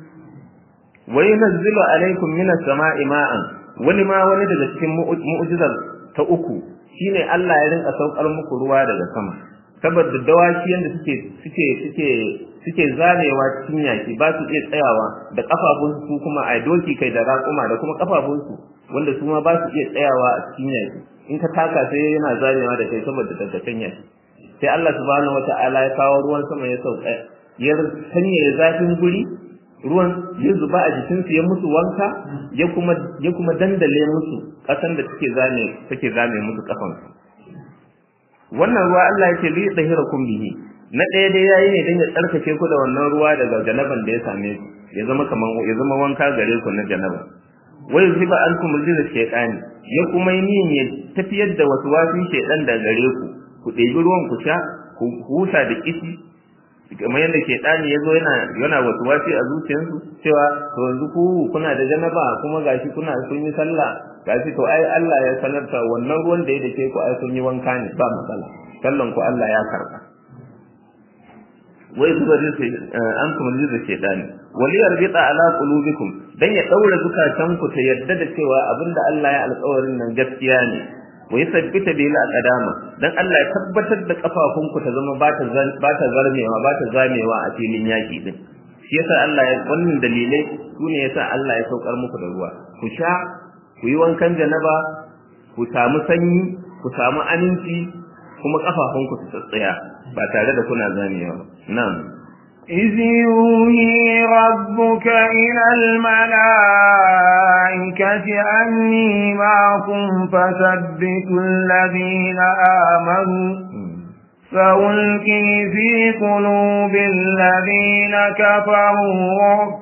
wa yunzilu alaikum minas sama'i ma'an wani ma wani daga cikin mu'jizar ta uku shine Allah ya rinka saukar muku ruwa daga sama saboda dawaki yanda suke suke suke suke zamewa cikin yaki ba su iya tsayawa da kafafun su kuma a doki kai da raƙuma da kuma kafafun su wanda su ma ba su iya tsayawa a cikin yaki in ka taka sai yana zamewa da kai saboda daggatan yaki sai Allah subhanahu wata'ala ya kawo ruwan sama ya sauka ya sanya zafin guri ruwan ya zuba a jikinsu ya musu wanka ya kuma ya kuma dandale musu kasan da take zame take zame musu kafansu wannan ruwa Allah yake li dahirakum bihi na ɗaya dai yayi ne dan ya tsarkake ku da wannan ruwa daga janaban da ya same ku ya zama kaman ya zama wanka gare ku na janaba wai ziba ankum rizqa shaytani ya kuma yi niyyar ya tafiyar da wasu wasin shaytan da gare ku ku ɗebi ruwan ku sha ku huta da kishi kamar yadda shaytani ya zo yana yana wasu wasi a zuciyarsu cewa to yanzu ku kuna da janaba kuma gashi kuna kun yi sallah gashi to ai Allah ya sanarta wannan ruwan da ya dake ku ai kun yi wanka ne ba matsala sallan ku Allah ya karba wai zuba rizqi an kuma rizqi shaytani wali yarbita ala qulubikum dan ya daura zukatan ku ta yadda da cewa abinda Allah ya alƙawarin nan gaskiya ne wa yusabbita bil aqdama dan Allah ya tabbatar da kafafun ku ta zama ba ta ba ta zarmewa ba ta zamewa a filin yaki din shi yasa Allah ya wannan dalilai sune yasa Allah ya saukar muku da ruwa ku sha ku yi wankan janaba ku samu sanyi ku samu aminci kuma kafafun ku su tsaya ba tare da kuna zamewa na'am إذ يوحي ربك إلى الملائكة أني معكم فثبتوا الذين آمنوا فألقي في قلوب الذين كفروا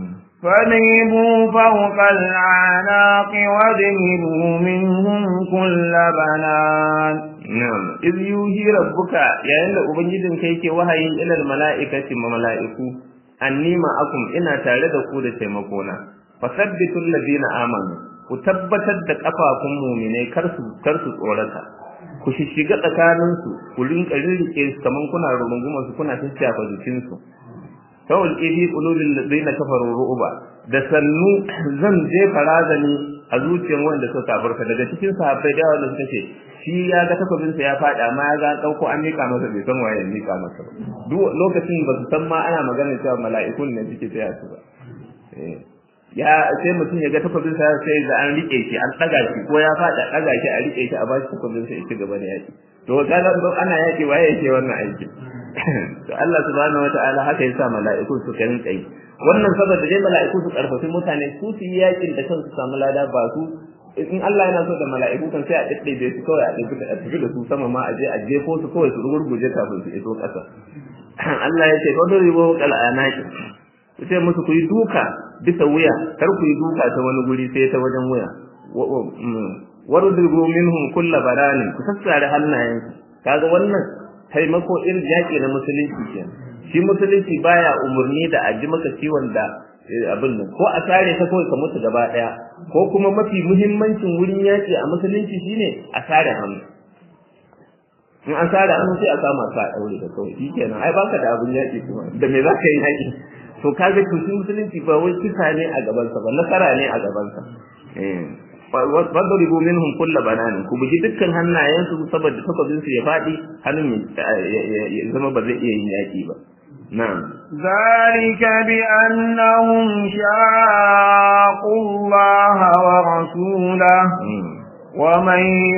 فاضربوا فوق العناق واضربوا منهم كل بنان Na'am, iz yuhi rabbuka yayin da ubangijin kai yake wahayin ilal mala'ikati ma mala'iku anni ma'akum ina tare da ku da taimako na fasabbitul ladina amanu ku tabbatar da kafafun mu'minai kar su kar su tsorata ku shishiga tsakanin su ku rinka rirrike su kaman kuna runguma su kuna tattafa jikin su tawul ibi qulubil ladina kafaru ru'ba da sannu zan jefa razani a zuciyar wanda suka kafarka daga cikin sahabbai da wanda suka ce shi ya ga takobinsa ya faɗi amma ya ga ɗauko an mika masa bai san waye ya mika masa ba duk lokacin ba su san ma ana magana cewa mala'ikun ne suke tsaya su ba ya sai mutum ya ga takobinsa sai da an rike shi an ɗaga shi ko ya faɗi a ɗaga shi a rike shi a bashi takobinsa ya ci gaba da yaki to kaga ana yaki waye yake wannan aikin to Allah subhanahu wataala haka yasa mala'ikun su kan tsayi wannan saboda dai mala'iku su karfafi mutane su su yi yakin da kansu samu lada ba su in Allah yana so da mala'iku kan sai a daddaibe su kawai a tafi a tafi da su sama ma a je a jefo su kawai su rugurguje kafin su iso ƙasa Allah ya ce fa dori bo kal anaki ku ce musu ku yi duka bisa wuya kar ku yi duka ta wani guri sai ta wajen wuya warudribu minhum kulla baranin ku sassare hannayen kaga wannan taimako irin yaƙi na musulunci kenan shi musulunci baya umurni da a ji maka ciwon da abin nan ko a sare ka kawai ka mutu gaba daya ko kuma mafi muhimmancin wurin yaki a musulunci shine a sare hannu in an sare hannu sai a kama ka daure da kawai shikenan ai baka da abin yaki kuma da me zaka yi yaki to kaga to shi musulunci ba wai kisa ne a gaban sa ba nasara ne a gaban sa eh wadribu minhum kull banan ku bugi dukkan hannayen su saboda takobin su ya fadi hannun ya zama ba zai iya yin yaki ba نعم ذلك بأنهم شاقوا الله ورسوله ومن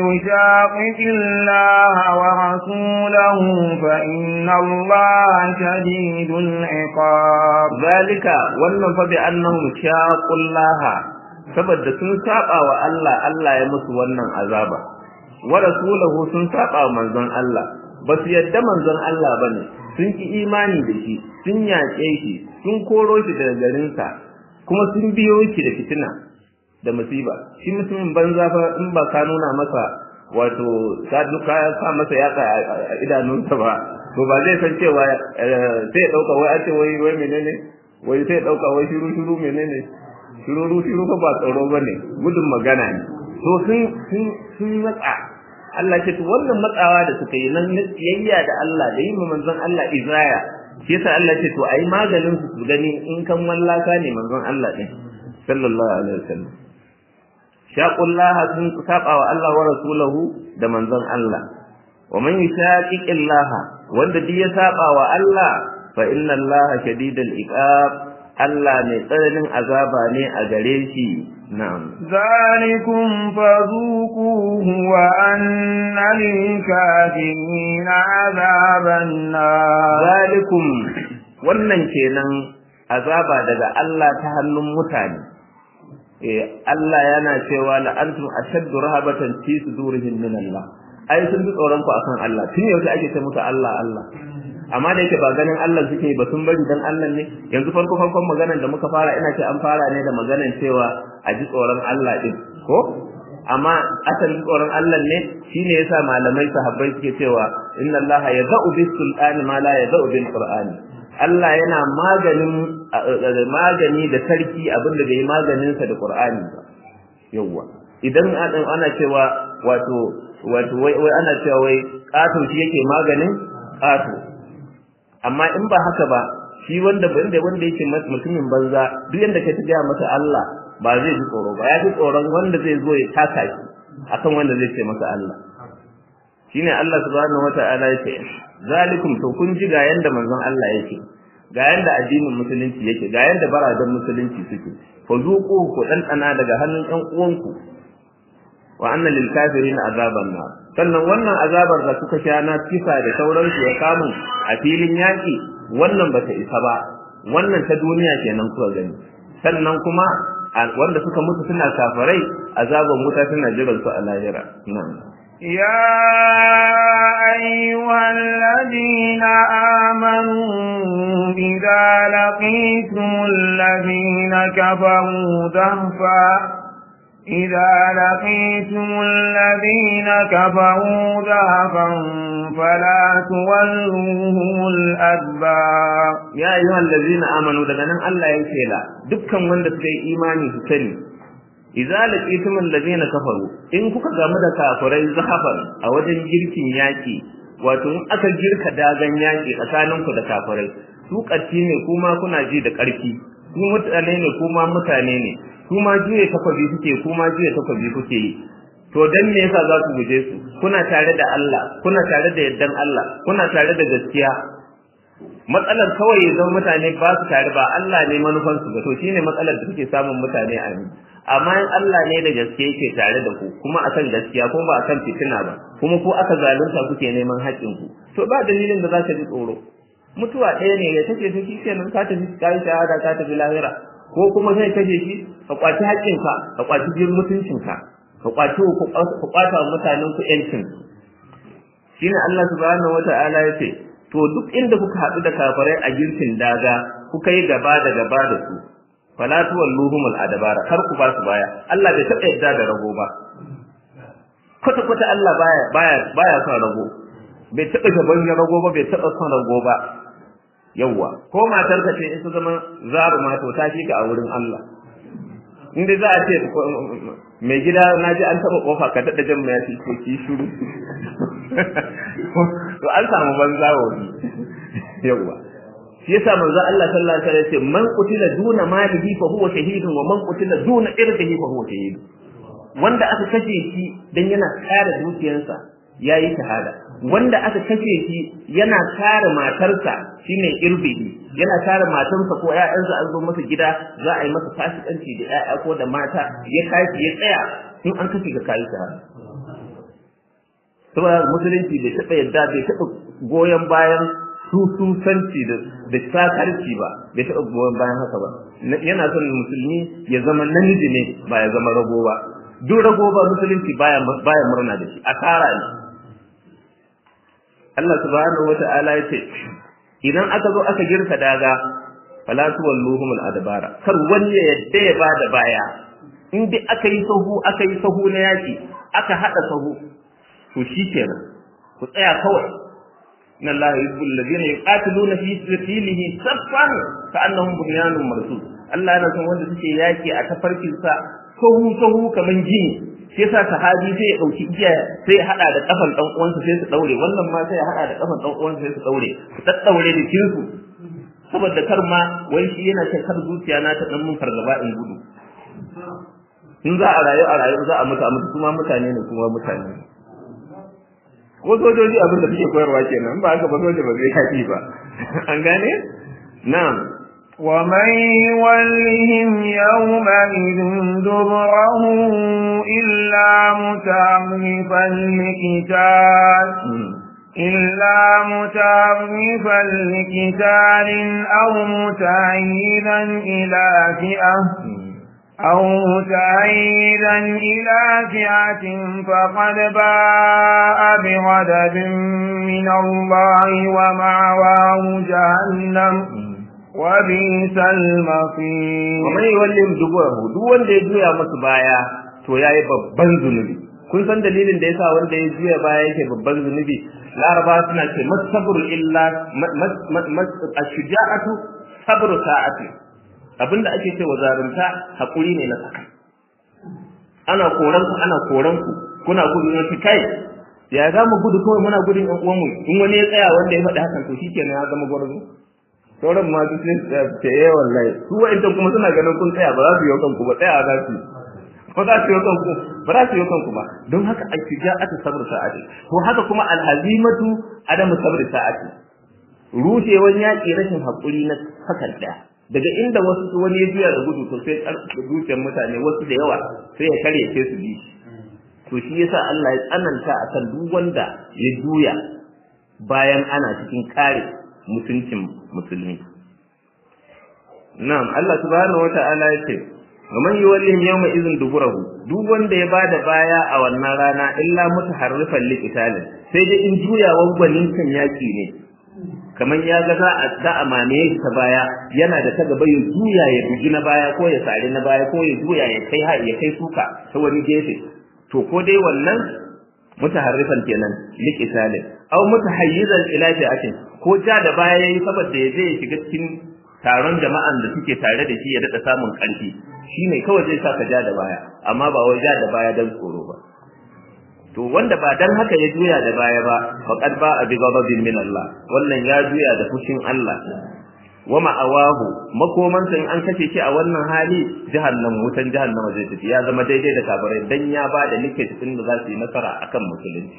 يشاقق الله ورسوله فإن الله شديد العقاب ذلك wannan fa bi annahum shaqullaha saboda sun saba wa Allah Allah ya musu wannan azaba wa rasulahu sun saba wa manzon Allah ba su yadda manzon Allah bane sun ki imani da shi sun yaƙe shi sun koro shi daga garinsa kuma sun biyo shi da fitina da musiba shi mutumin banza fa in ba ka nuna masa wato ka duka sa masa yatsa a idanunsa ba to ba zai san cewa sai ya dauka wai a ce wai wai menene wai sai ya dauka wai shiru shiru menene shiru shiru fa ba tsaro bane gudun magana ne to sun sun sun matsa Allah ce to wannan matsawa da suka yi nan tsiyayya da Allah da yin manzon Allah izaya shi yasa Allah ce to ayi maganin su gani in kan wallaka ne manzon Allah din sallallahu alaihi wasallam shaqullaha sun saba wa Allah wa rasulahu da manzon Allah wa man yushaqiqillaha wanda duk ya saba wa Allah fa inna Allah shadidul iqab Allah mai tsananin azaba ne a gare shi na'am ذلكم فذوقوه وأن للكافرين عذاب النار zalikum wannan kenan azaba daga Allah ta hannun mutane eh Allah yana cewa la antum ashaddu rahabatan fi sudurihim min Allah ai sun bi tsoron ku akan Allah tun yaushe ake ce musu Allah Allah amma da yake ba ganin Allah suke ba sun bari dan Allah ne yanzu farko farkon maganar da muka fara ina ce an fara ne da maganar cewa a ji tsoron Allah din ko amma asalin tsoron Allah ne shine yasa malamai sahabbai suke cewa inna Allah yazau bis sultani ma la yazau bil qur'ani Allah yana maganin magani da sarki abinda bai maganin sa da qur'ani ba yawa idan ana cewa wato wato wai wai ana cewa wai ƙato shi yake maganin ƙato amma in ba haka ba shi wanda wanda wanda yake mutumin banza duk yanda ka gaya masa Allah ba zai ji tsoro ba ya ji tsoron wanda zai zo ya taka shi akan wanda zai ce masa Allah shine Allah subhanahu wata'ala yake zalikum to kun ji ga yanda manzon Allah yake ga yanda addinin musulunci yake ga yanda baradan musulunci suke fa zuqu ku dan daga hannun ɗan uwanku wa anna lil kafirin azaban nar sannan wannan azabar da kuka sha na kisa da sauransu ya kamu a filin yaki wannan bata isa ba wannan ta duniya kenan kuka gani sannan kuma wanda suka mutu suna kafirai azaban wuta tana jiran su a lahira na'am يا أيها الذين آمنوا إذا لقيتم الذين كفروا زهفا إذا لقيتم الذين كفروا زهفا فلا تولوهم الأدبار يا أيها الذين آمنوا دغنا الله يكيلا دكان wanda suka yi imani su sani idza laqitum alladhina kafaru in kuka gamu da kafirai zahafan a wajen girkin yaki wato in aka girka dagan yaki tsakaninku da kafirai su ƙarfi ne kuma kuna ji da ƙarfi su mutane ne kuma mutane ne kuma juye takwabi suke kuma juye takwabi kuke yi to dan me yasa za ku guje su kuna tare da Allah kuna tare da yaddan Allah kuna tare da gaskiya matsalar kawai ya zama mutane ba su tare ba Allah ne manufan su ba to shine matsalar da suke samun mutane a ni amma in Allah ne da gaske yake tare da ku kuma akan gaskiya kuma ba akan fitina ba kuma ko aka zalunta kuke neman haƙƙin ku to ba dalilin da za ka ji tsoro mutuwa ɗaya ne ya take ta shi kenan ka tafi ka yi shahada ka tafi lahira ko kuma sai kaje shi ka kwaci haƙƙinka ka kwaci jin mutuncinka ka kwaci ka kwata wa mutanen ku yancin shine Allah subhanahu wata'ala ya ce to duk inda kuka haɗu da kafirai a girkin daga kuka yi gaba da gaba da su fala tuwalluhum al-adbara kar ku ba su baya Allah bai taɓa yadda da rago ba kwata kwata Allah baya baya baya son rago bai taɓa gaban rago ba bai taɓa son rago ba yawwa ko matar ka ce in ta zama zaruma to ta shi ka a wurin Allah inda za a ce mai gida na ji an taɓa ƙofa ka daɗa jan mai ko ki shuru to an samu banza wani yawwa shi yasa manzo Allah sallallahu alaihi wasallam ya ce man qutila duna malihi fa huwa shahidun wa man qutila duna irdihi fa huwa shahidun wanda aka kashe shi dan yana kare dukiyarsa yayi shahada wanda aka kashe shi yana kare matarsa shine irbihi yana kare matarsa ko ƴaƴansa an zo masa gida za a yi masa fasikanci da ƴaƴa ko da mata ya kashi ya tsaya in an kashe ka kai shahada saboda musulunci bai taɓa yadda bai taɓa goyon bayan sususanci da da sakarci ba bai taɓa goyon bayan haka ba yana son musulmi ya zama namiji ne ba ya zama rago ba duk rago ba musulunci baya baya murna da shi asara ne Allah subhanahu wata'ala ya ce idan aka zo aka girka daga fala tuwalluhum al-adbara kar wani ya yadda ya bada baya in dai aka yi sahu aka yi sahu na yaki aka hada sahu to shikenan ku tsaya kawai inna allaha yuhibbul ladina yuqatiluna fi sabilihi saffan ka'annahum bunyanun marsus Allah yana son wanda suke yaki a tafarkin sa sahu sahu kaman gini shi yasa sahabi sai ya dauki igiya sai ya hada da kafan dan uwansa sai su daure wannan ma sai ya hada da kafan dan uwansa sai su daure su daddaure da kinsu saboda kar ma wai shi yana ce kar zuciya na ta dan mun fargaba in gudu in za a rayu a rayu za a mutu a mutu kuma mutane ne kuma mutane ne ko sojoji abin da suke koyarwa kenan ba haka ba soja ba zai kafi ba an gane na'am ومن يولهم يومئذ دبره إلا متعرفا لقتال إلا متعرفا لقتال أو متعيدا إلى فئة أو متعيدا إلى فئة فقد باء بغضب من الله ومعواه جهنم وبئس المصير ومن يولهم دبره duk wanda ya juya masa baya to yayi babban zunubi kun san dalilin da yasa wanda ya juya baya yake babban zunubi laraba suna ce masabru illa ashja'atu sabru sa'ati abinda ake cewa zarunta hakuri ne na saka ana koran ku ana koran ku kuna gudu na kai ya za mu gudu kawai muna gudun ƴan uwanmu in wani ya tsaya wanda ya faɗi hakan to shikenan ya zama gwarzo sauran ma su sai ce eh wallahi su wa'ancan kuma suna ganin kun tsaya ba za su yi kanku ba tsaya za su ba za su yi kanku ba za su yi kanku ba don haka a shiga aka sabr sa'ati to haka kuma alhazimatu adamu sabr sa'ati rushewan yaƙi rashin haƙuri na sakan ɗaya daga inda wasu wani ya juya da gudu to sai zuciyar mutane wasu da yawa sai ya karye sai su bi to shi yasa Allah ya tsananta akan duk wanda ya juya bayan ana cikin kare mutuncin musulmi na'am Allah subhanahu wata'ala ya ce wa man yuwallihim yawma idhin duburahu duk wanda ya bada baya a wannan rana illa mutaharrifan liqitalin sai dai in juyawan gwanin kan yaki ne kamar ya ga za a ta amane ta baya yana da ta gaba ya juya ya bugi na baya ko ya sare na baya ko ya juya ya kai ya kai suka ta wani gefe to ko dai wannan mutaharrifan kenan liqitalin aw mutahayyizan ila fi'atin ko ja da baya yayi saboda ya je ya shiga cikin taron jama'an da suke tare da shi ya dada samun karfi shine kawai zai saka ja da baya amma ba wai ja da baya dan tsoro ba to wanda ba dan haka ya juya da baya ba faqad ba bi ghadabin min Allah wannan ya juya da fushin Allah wa ma'awahu makoman in an kace shi a wannan hali jahannam wutan jahannama zai tafi ya zama daidai da kabarai dan ya ba da nike cikin da za su yi nasara akan musulunci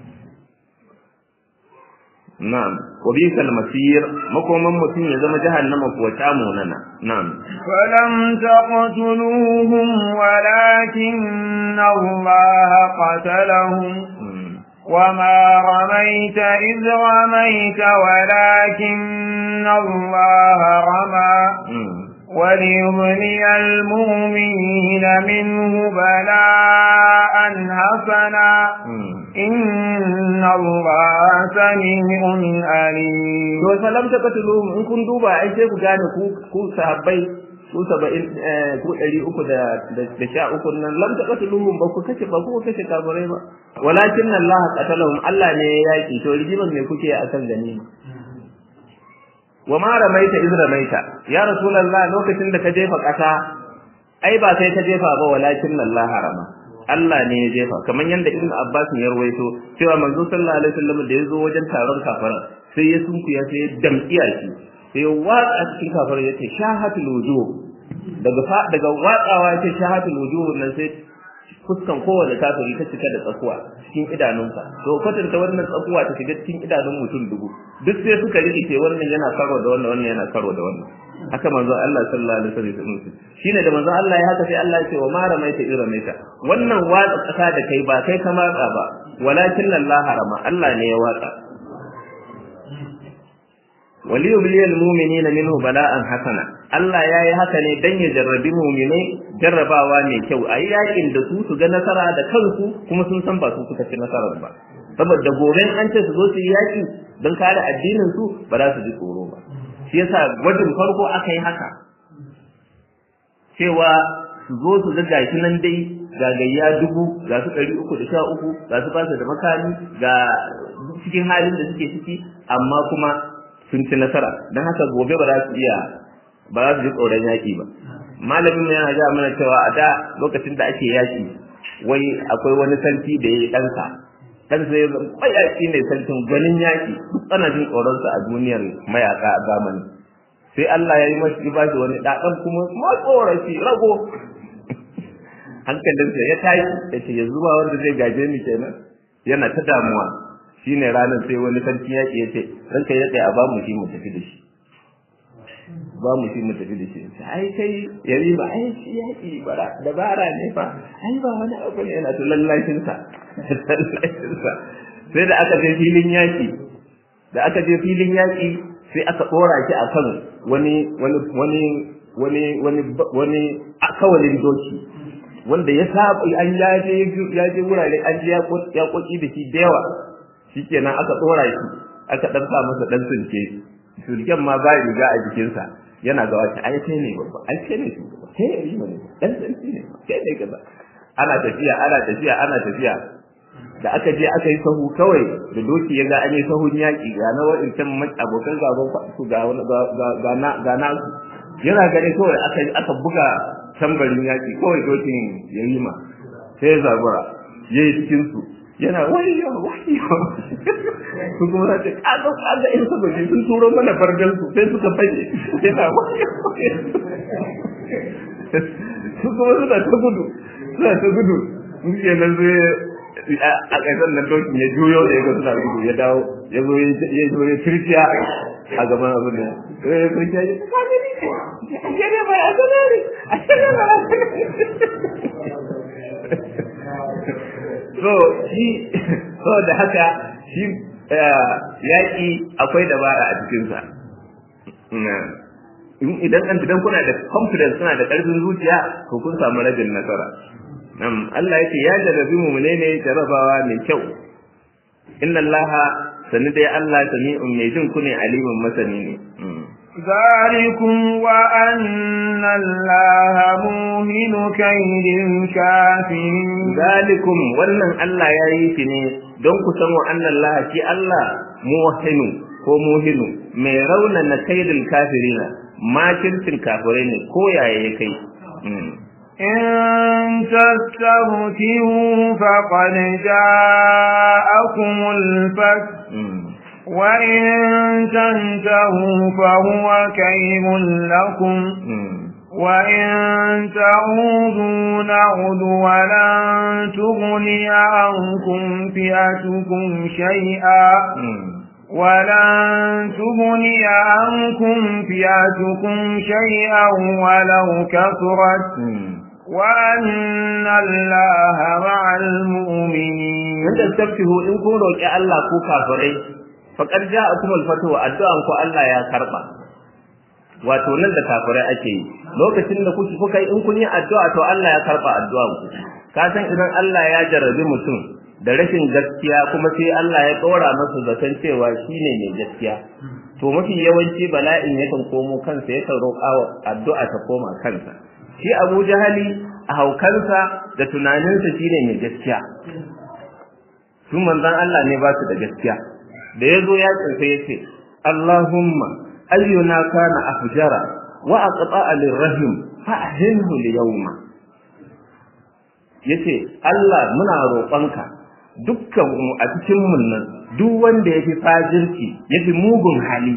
na'am wa bisal masir makoman mutum ya zama jahannama kuwa ta munana na'am falam taqtuluhum walakin Allah qatalahum وما رميت إذ رميت ولكن الله رمى وليبني المؤمنين منه بلاء حسنا إن الله سميع عليم to salam ta katuluhum in kun duba ai sai ku gane ku ku sahabbai ku saba'in ku ɗari uku da da sha uku nan lam ta katuluhum ba ku kace ba ku kace kafirai ba walakin Allah qatalahum Allah ne ya yaki to rigiman me kuke akan ganima wa ma ramaita iz ramaita ya rasulullah lokacin da ka jefa kasa ai ba sai ka jefa ba walakin Allah harama Allah ne ya jefa kamar yanda Ibn Abbas ya rawaito cewa manzo sallallahu alaihi wasallam da yazo wajen taron kafara sai ya sunkuya sai ya damkiya shi sai ya watsa cikin kafara yace shahatul wujuh daga daga watsawa yace shahatul wujuh nan sai fuskan kowane kafiri ta cika da tsakuwa cikin idanunsa to kwatanta wannan tsakuwa ta shiga cikin idanun mutum dubu duk sai suka rikice wannan yana karo da wannan wannan yana karo da wannan haka manzo Allah sallallahu alaihi wasallam shine da manzo Allah ya haka sai Allah ya ce wa mara maita iramaita wannan watsa kasa da kai ba kai ka matsa ba walakin Allah harama Allah ne ya watsa waliyubliyal mu'minina minhu bala'an hasana Allah yayi haka ne dan ya jarrabi mu'minai jarrabawa ne kyau ayi yakin da su su ga nasara da kansu kuma sun san ba su suka ci nasarar ba saboda gobe an ce su zo su yi yaki don kare addinin su ba za su ji tsoro ba shi yasa gwajin farko aka yi haka cewa su zo su ga gashi nan dai ga gayya dubu ga su ɗari uku da sha uku ga su fasa da makami ga cikin halin da suke ciki amma kuma sun ci nasara don haka gobe ba za su iya ba za su ji tsoron yaƙi ba malamin yana ja mana cewa a da lokacin da ake yaƙi wai akwai wani sarki da ya yi ɗansa ɗansa ya zama mayaƙi ne sarkin gwanin yaƙi ana jin tsoronsa a duniyar mayaƙa a zamani sai Allah ya yi mashi ba shi wani ɗaɗan kuma matsoraci rago hankalinsa ya tashi ya ce yanzu ba wanda zai gaje ni kenan yana ta damuwa shine ranar sai wani sarki yaƙi ya ce ranka ya tsaye a ba mu shi mu tafi da shi ba mu shi mu tafi da shi ai kai yari ba ai shi yaƙi bara dabara ne fa ai ba wani abu ne yana to lallashin sa lallashin sa sai da aka je filin yaƙi da aka je filin yaƙi sai aka ɗora shi akan wani wani wani wani wani wani akawalin doki wanda ya saba an ya je ya je wurare an je ya koki da shi da yawa shikenan aka ɗora shi aka ɗan sa masa ɗan sunce sulken ma ba riga a jikinsa yana ga wata ai kai ne babba ai kai ne shugaba kai ne rima ne dan sarki ne kai ne kaza ana tafiya ana tafiya ana tafiya da aka je aka yi sahu kawai da doki ya ga an yi sahun yaƙi ga na wa'incan abokan gaban su ga ga na ga na yana gani kawai aka aka buga tambarin yaƙi kawai dokin ya yi ma sai ya zabura ya yi cikin su yana wayo wayo su kuma za ta kaga kaga in saboda sun turo mana fargal su sai suka fashe yana wayo su kuma suna ta gudu suna ta gudu in ke nan zai a ƙasar nan dokin ya juyo da ya ga suna gudu ya dawo ya zo ya zo ya kirkiya a gaban abin da ya kirkiya ya ta kame ni a shirya ba a sanari a shirya ba a so shi so da haka shi yaƙi akwai dabara a cikinsa idan an idan kuna da confidence kuna da ƙarfin zuciya to kun samu rabin nasara nam Allah yake ya jarabi mu ne jarabawa mai kyau inna Allah sani dai Allah sami'un mai jin ku ne alimin masani ne ذلكم وأن الله موهن كيد الكافرين ذلكم wannan Allah ya yi shi ne don ku san wa Allah shi Allah muhinu ko muhinu mai raunana kaidil kafirina makircin kafirai ne ko yaya ya kai إن تستغفروا فقد جاءكم الفتح وإن تنتهوا فهو كيم لكم وإن تعودوا نعد ولن تغني عنكم فئتكم شيئا ولن تغني عنكم فئتكم شيئا ولو كثرت وأن الله مع المؤمنين in tastaftihu in kun roƙi Allah ko kafirai faqad ja'akum al-fatu addu'an ku Allah ya karba wato nan da kafirai ake yi lokacin da kuke kuka yi in kun yi addu'a to Allah ya karba addu'an ku ka san idan Allah ya jarabi mutum da rashin gaskiya kuma sai Allah ya ɗora masa zaton cewa shine mai gaskiya to mafi yawanci bala'in yakan komo kansa yakan roƙa wa addu'a ta koma kansa shi Abu Jahali a haukansa da tunaninsa shine mai gaskiya su manzon Allah ne ba su da gaskiya da yazo ya tsinsa yace Allahumma ayyuna kana afjara wa aqta'a lirrahim fa ahinhu liyawma yace Allah muna roƙonka dukkan mu a cikin mun nan duk wanda yafi fajirci yafi mugun hali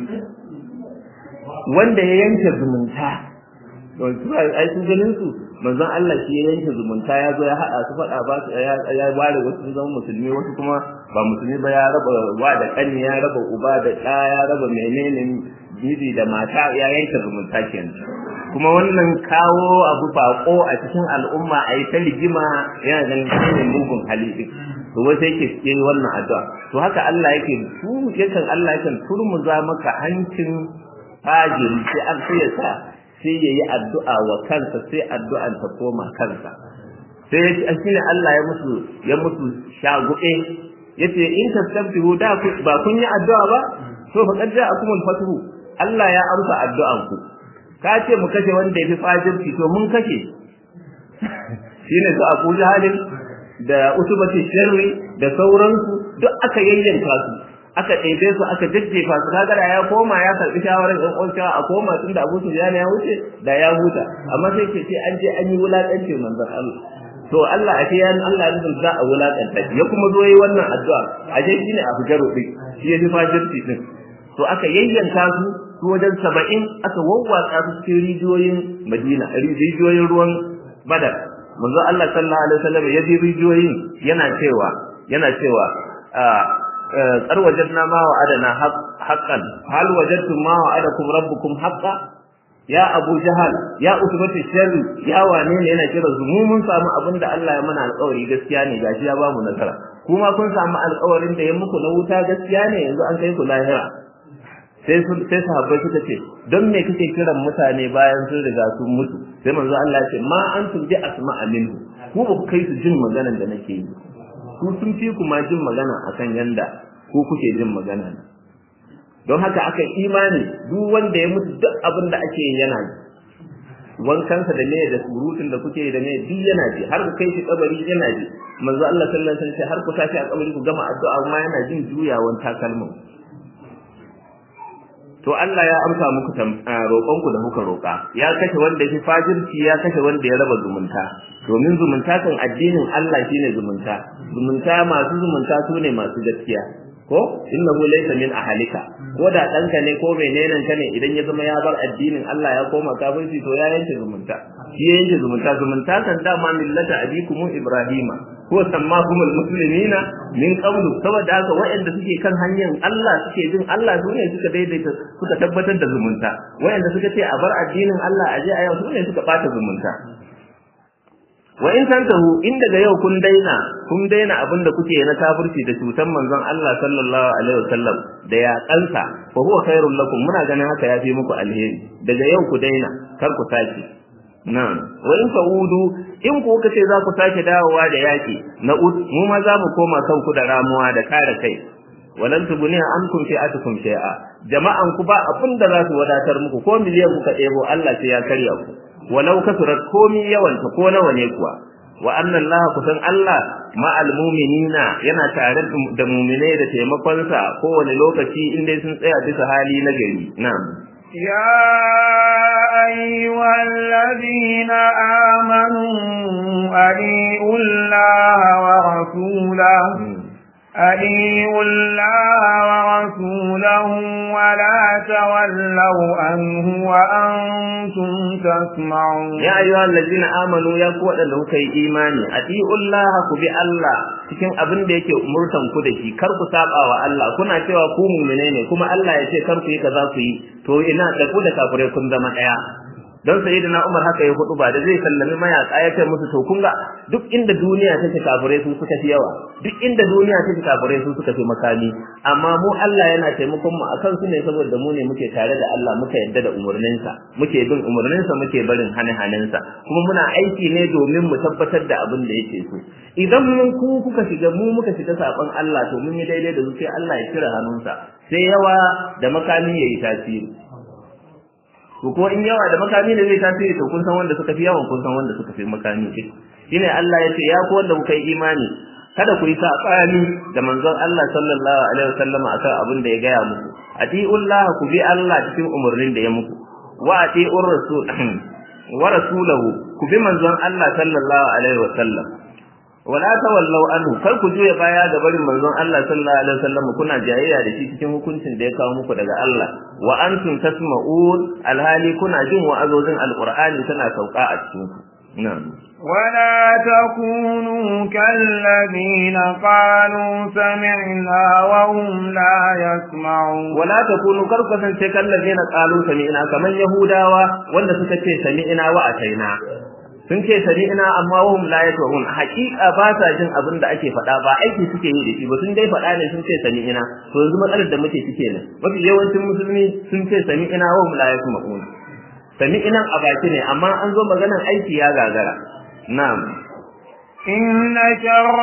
wanda ya yanke zumunta don su ai sun ganin su manzon Allah shi ya yanke zumunta ya zo ya hada su fada ba su ya bare wasu sun zama musulmi wasu kuma ba musulmi ba ya raba wa da kani ya raba uba da ɗa ya raba menene miji da mata ya yanke zumunta kenan kuma wannan kawo abu bako a cikin al'umma a yi ta rigima yana ganin shi ne mugun hali din to wai sai yake yi wannan addu'a to haka Allah yake tu yakan Allah yakan turmuza maka hancin fajiri sai an sai ya sa sai ya yi addu'a wa kansa sai addu'an ta koma kansa sai ya shi ne Allah ya musu ya musu shagube yace in tastabbihu da ba kun yi addu'a ba to fa qad ja'akumul fathu Allah ya amsa addu'an ku ka ce mu kashe wanda yafi fajirci to mun kashe shine su Abu Jahalin da Utubati Sharri da sauransu duk aka yayyanka su aka ɗebe su aka jajjefa su kaga da ya koma ya karɓi shawarar ɗan uwan a koma tun da Abu Sufyan ya wuce da ya huta amma sai ke ce an je an yi wulaƙanci manzon Allah to Allah a ya Allah ya nufin za a wulaƙanta ya kuma zo yi wannan addu'a a je shine a fujar rubi shi ya fi fajirci din to aka yayyanka su su wajen saba'in aka wawwatsa su cikin rijiyoyin Madina rijiyoyin ruwan Badar manzo Allah sallallahu alaihi wasallam ya ji rijiyoyin yana cewa yana cewa kar wajadna ma wa'adana haqqan hal wajadtum ma wa'adakum rabbukum haqqan ya Abu Jahal ya utubatu sharri ya wane ne yana kira su mu mun samu abin da Allah ya mana alƙawari gaskiya ne gashi ya bamu nasara kuma kun samu alƙawarin da ya muku na wuta gaskiya ne yanzu an kai ku lahira sai su sai sahabbai suka ce don me kake kiran mutane bayan sun riga sun mutu sai manzo Allah ya ce ma antum bi asma'a minhu ku ba ku kai su jin maganar da nake yi ku sun fi ku ma jin magana akan yanda ku kuke jin magana don haka aka imani duk wanda ya mutu duk abin da ake yi yana ji wankansa da ne da surutun da kuke da ne duk yana ji har ku kai shi kabari yana ji manzo Allah sallallahu alaihi wasallam har ku tashi a kabari ku gama addu'a ma yana jin juyawan takalmin to to Allah ya amsa muku roƙonku da kuka roƙa ya kashe wanda ya fi fajirci ya kashe wanda ya raba zumunta domin zumunta kan addinin Allah shine zumunta zumunta masu zumunta su ne masu gaskiya ko innahu laysa min ahalika ko da danka ne ko menene ka ne idan ya zama ya bar addinin Allah ya koma kafirci to ya yanke zumunta shi ya yanke zumunta zumunta kan dama millata abikum ibrahima ko sammakum almuslimina min qablu saboda haka waɗanda suke kan hanyar Allah suke jin Allah su ne suka daidaita suka tabbatar da zumunta waɗanda suka ce a bar addinin Allah a je a yau su ne suka bata zumunta wa in tantahu in daga yau kun daina kun daina abin da kuke na kafirci da cutan manzon Allah sallallahu alaihi wasallam da ya kansa fa huwa khairul lakum muna ganin haka ya fi muku alheri daga yau ku daina kar ku sake na'am wa in fa'udu in ku kuka ce za ku sake dawowa da yaki na ud mu ma za mu koma kanku da ramuwa da kare kai walan tubuniya ankum fi'atukum shay'a jama'an ku ba abin da za su wadatar muku ko miliyan kuka ɗebo Allah sai ya karya ku walau kasurat komi yawanta ko nawa ne kuwa wa anna Allah kusan Allah ma'al mu'minina yana tare da mu'minai da taimakon sa kowane lokaci in dai sun tsaya bisa hali na gari na'am يا أيها الذين آمنوا أطيعوا الله ورسوله أطيعوا الله ورسوله ولا تولوا عنه وأنتم تسمعون يا أيها الذين آمنوا يا قوة له كي إيماني أطيعوا الله كبي الله cikin abin da yake umurtan ku da shi kar ku saba wa Allah kuna cewa ku mu'mine ne kuma Allah ya ce kar ku yi kaza ku yi to ina da ku da kafirai kun zama daya don sayyidina Umar haka ya hudu ba da zai sallami mayaka ya ce musu to kun ga duk inda duniya take kafirai su suka fi yawa duk inda duniya take kafirai su suka fi makami amma mu Allah yana taimakon mu akan su ne saboda mu ne muke tare da Allah muka yadda da umurninsa muke bin umurninsa muke barin hane-hanensa kuma muna aiki ne domin mu tabbatar da abin da yake so idan mun ku kuka shiga mu muka shiga saban Allah to mun yi daidai da su sai Allah ya kira hannunsa sai yawa da makami yayi tasiri ko ko in yawa da makami da zai tasiri to kun san wanda suka fi yawan kun san wanda suka fi makami shine Allah ya ce ya ku wanda kuka yi imani kada ku yi sabani da manzon Allah sallallahu alaihi wasallam akan abin da ya gaya muku atiullah ku bi Allah cikin umurnin da ya muku wa atiur rasul wa rasulahu ku bi manzon Allah sallallahu alaihi wasallam wala tawallau anhu kar ku juya baya ga barin manzon Allah sallallahu alaihi wasallam kuna jayayya da shi cikin hukuncin da ya kawo muku daga Allah wa antum tasma'un alhali kuna jin wa'azozin alqur'ani tana sauka a cikin ku na'am ولا تكونوا كالذين قالوا سمعنا وهم لا يسمعون ولا تكونوا كالكسن كالذين قالوا سمعنا كمن يهوداوا wanda suka ce sami'na wa ataina sun ce sami'na amma wahum la yasma'un haqiqa ba sa jin abin da ake faɗa ba aiki suke yi da shi ba sun dai faɗa ne sun ce sami'na to yanzu matsalar da muke cike ne mafi yawancin musulmi sun ce sami'na wahum la yasma'un sami'na a baki ne amma an zo maganar aiki ya gagara na'am إن شر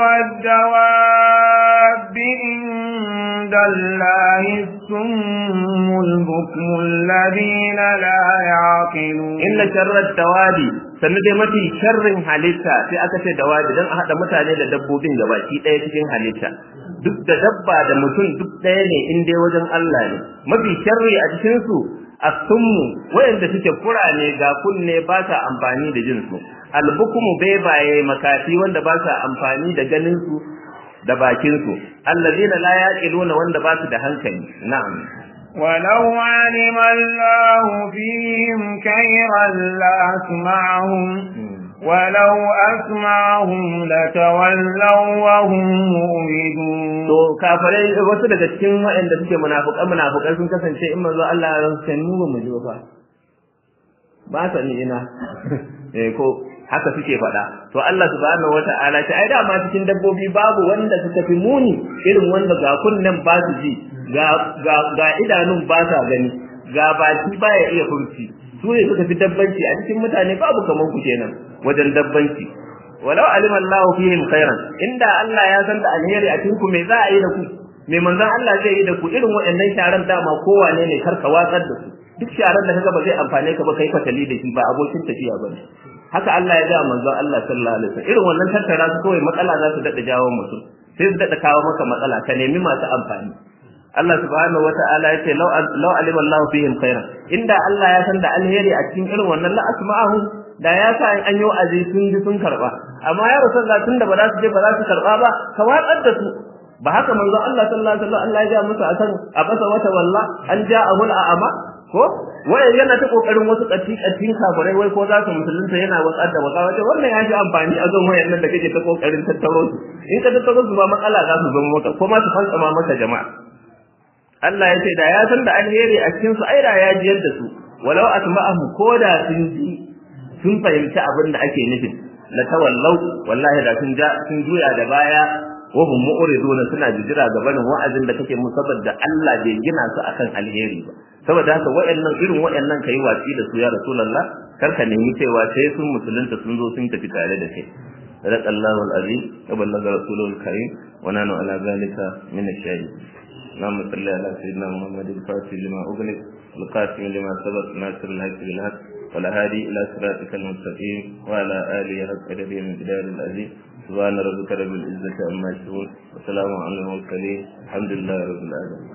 الدواب عند الله السم البكم الذين لا يعقلون إن شر الدواب sannu dai mafi sharrin halitta sai aka ce dawabi don a haɗa mutane da dabbobin gabaki ɗaya cikin halitta duk da dabba da mutum duk ɗaya ne in dai wajen Allah ne mafi sharri a cikin su asummu wayanda suke kurane ga kunne ba sa amfani da jin su albukumu bebaye makafi wanda ba sa amfani da ganin su da bakin su allazina la yaqiluna wanda ba su da hankali na'am ولو علم الله فيهم خيرا لأسمعهم ولو أسمعهم لتولوا وهم مؤمنون to kafirai wasu daga cikin waɗanda suke munafukan munafukan sun kasance in manzo Allah ya rantsa mu ba mu ji ba ba sa ni ina eh ko haka suke faɗa to Allah subhanahu wata'ala ta ai dama cikin dabbobi babu wanda suka fi muni irin wanda ga kunnen ba su ji ga ga ga idanun ba sa gani ga baki baya iya furci su ne suka fi dabbanci a cikin mutane babu kaman ku kenan wajen dabbanci walau alima Allahu fihim khairan inda Allah ya san da alheri a cikin ku me za a yi da ku me manzon Allah zai yi da ku irin waɗannan sharan dama kowane ne karka watsar da su duk sharan da kaga ba zai amfane ka ba kai fatali da shi ba abokin tafiya bane haka Allah ya ga manzon Allah sallallahu alaihi wasallam irin wannan tattara su kawai matsala za su dada jawo mutum sai su dada kawo maka matsala ka nemi masu amfani Allah subhanahu wata'ala ya ce law law alima Allah fihim khairan inda Allah ya san da alheri a cikin irin wannan la asma'ahu da ya sa in an yi wa'azi sun ji sun karba amma ya rasulullah tunda ba za su je ba za su karba ba ka watsar da su ba haka manzo Allah sallallahu alaihi wasallam Allah ya ga musu akan abasa wata walla an ja'ahul a'ama ko wai yana ta kokarin wasu katti kattin kafirai wai ko za su musulunta yana watsar da waka wace wannan ya ji amfani a zon wayannan da kake ta kokarin tattaro su in ka tattaro su ba matsala za su zama maka ko ma su fantsama maka jama'a Allah ya ce da ya san da alheri a cikin su ai da ya jiyar da su walau asma'ahu ko da sun ji sun fahimci abin da ake nufin la tawallau wallahi da sun ja sun juya da baya wa hum mu'riduna suna jijira ga barin wa'azin da kake musu saboda Allah bai gina su akan alheri ba saboda haka wayannan irin wayannan kai watsi da su ya rasulullah kar ka nemi cewa sai sun musulunta sun zo sun tafi tare da kai sadaq Allahu al-azim wa ballaga rasulul karim wa nanu ala zalika min ash-shahid اللهم صل على سيدنا محمد الفاتح لما أغلق القاسم لما سبق ناصر الحق بالحق والهادي إلى صراطك المستقيم وعلى آله حق قدره من جلال العزيز سبحان ربك رب العزة عما يصفون وسلام على المرسلين الحمد لله رب العالمين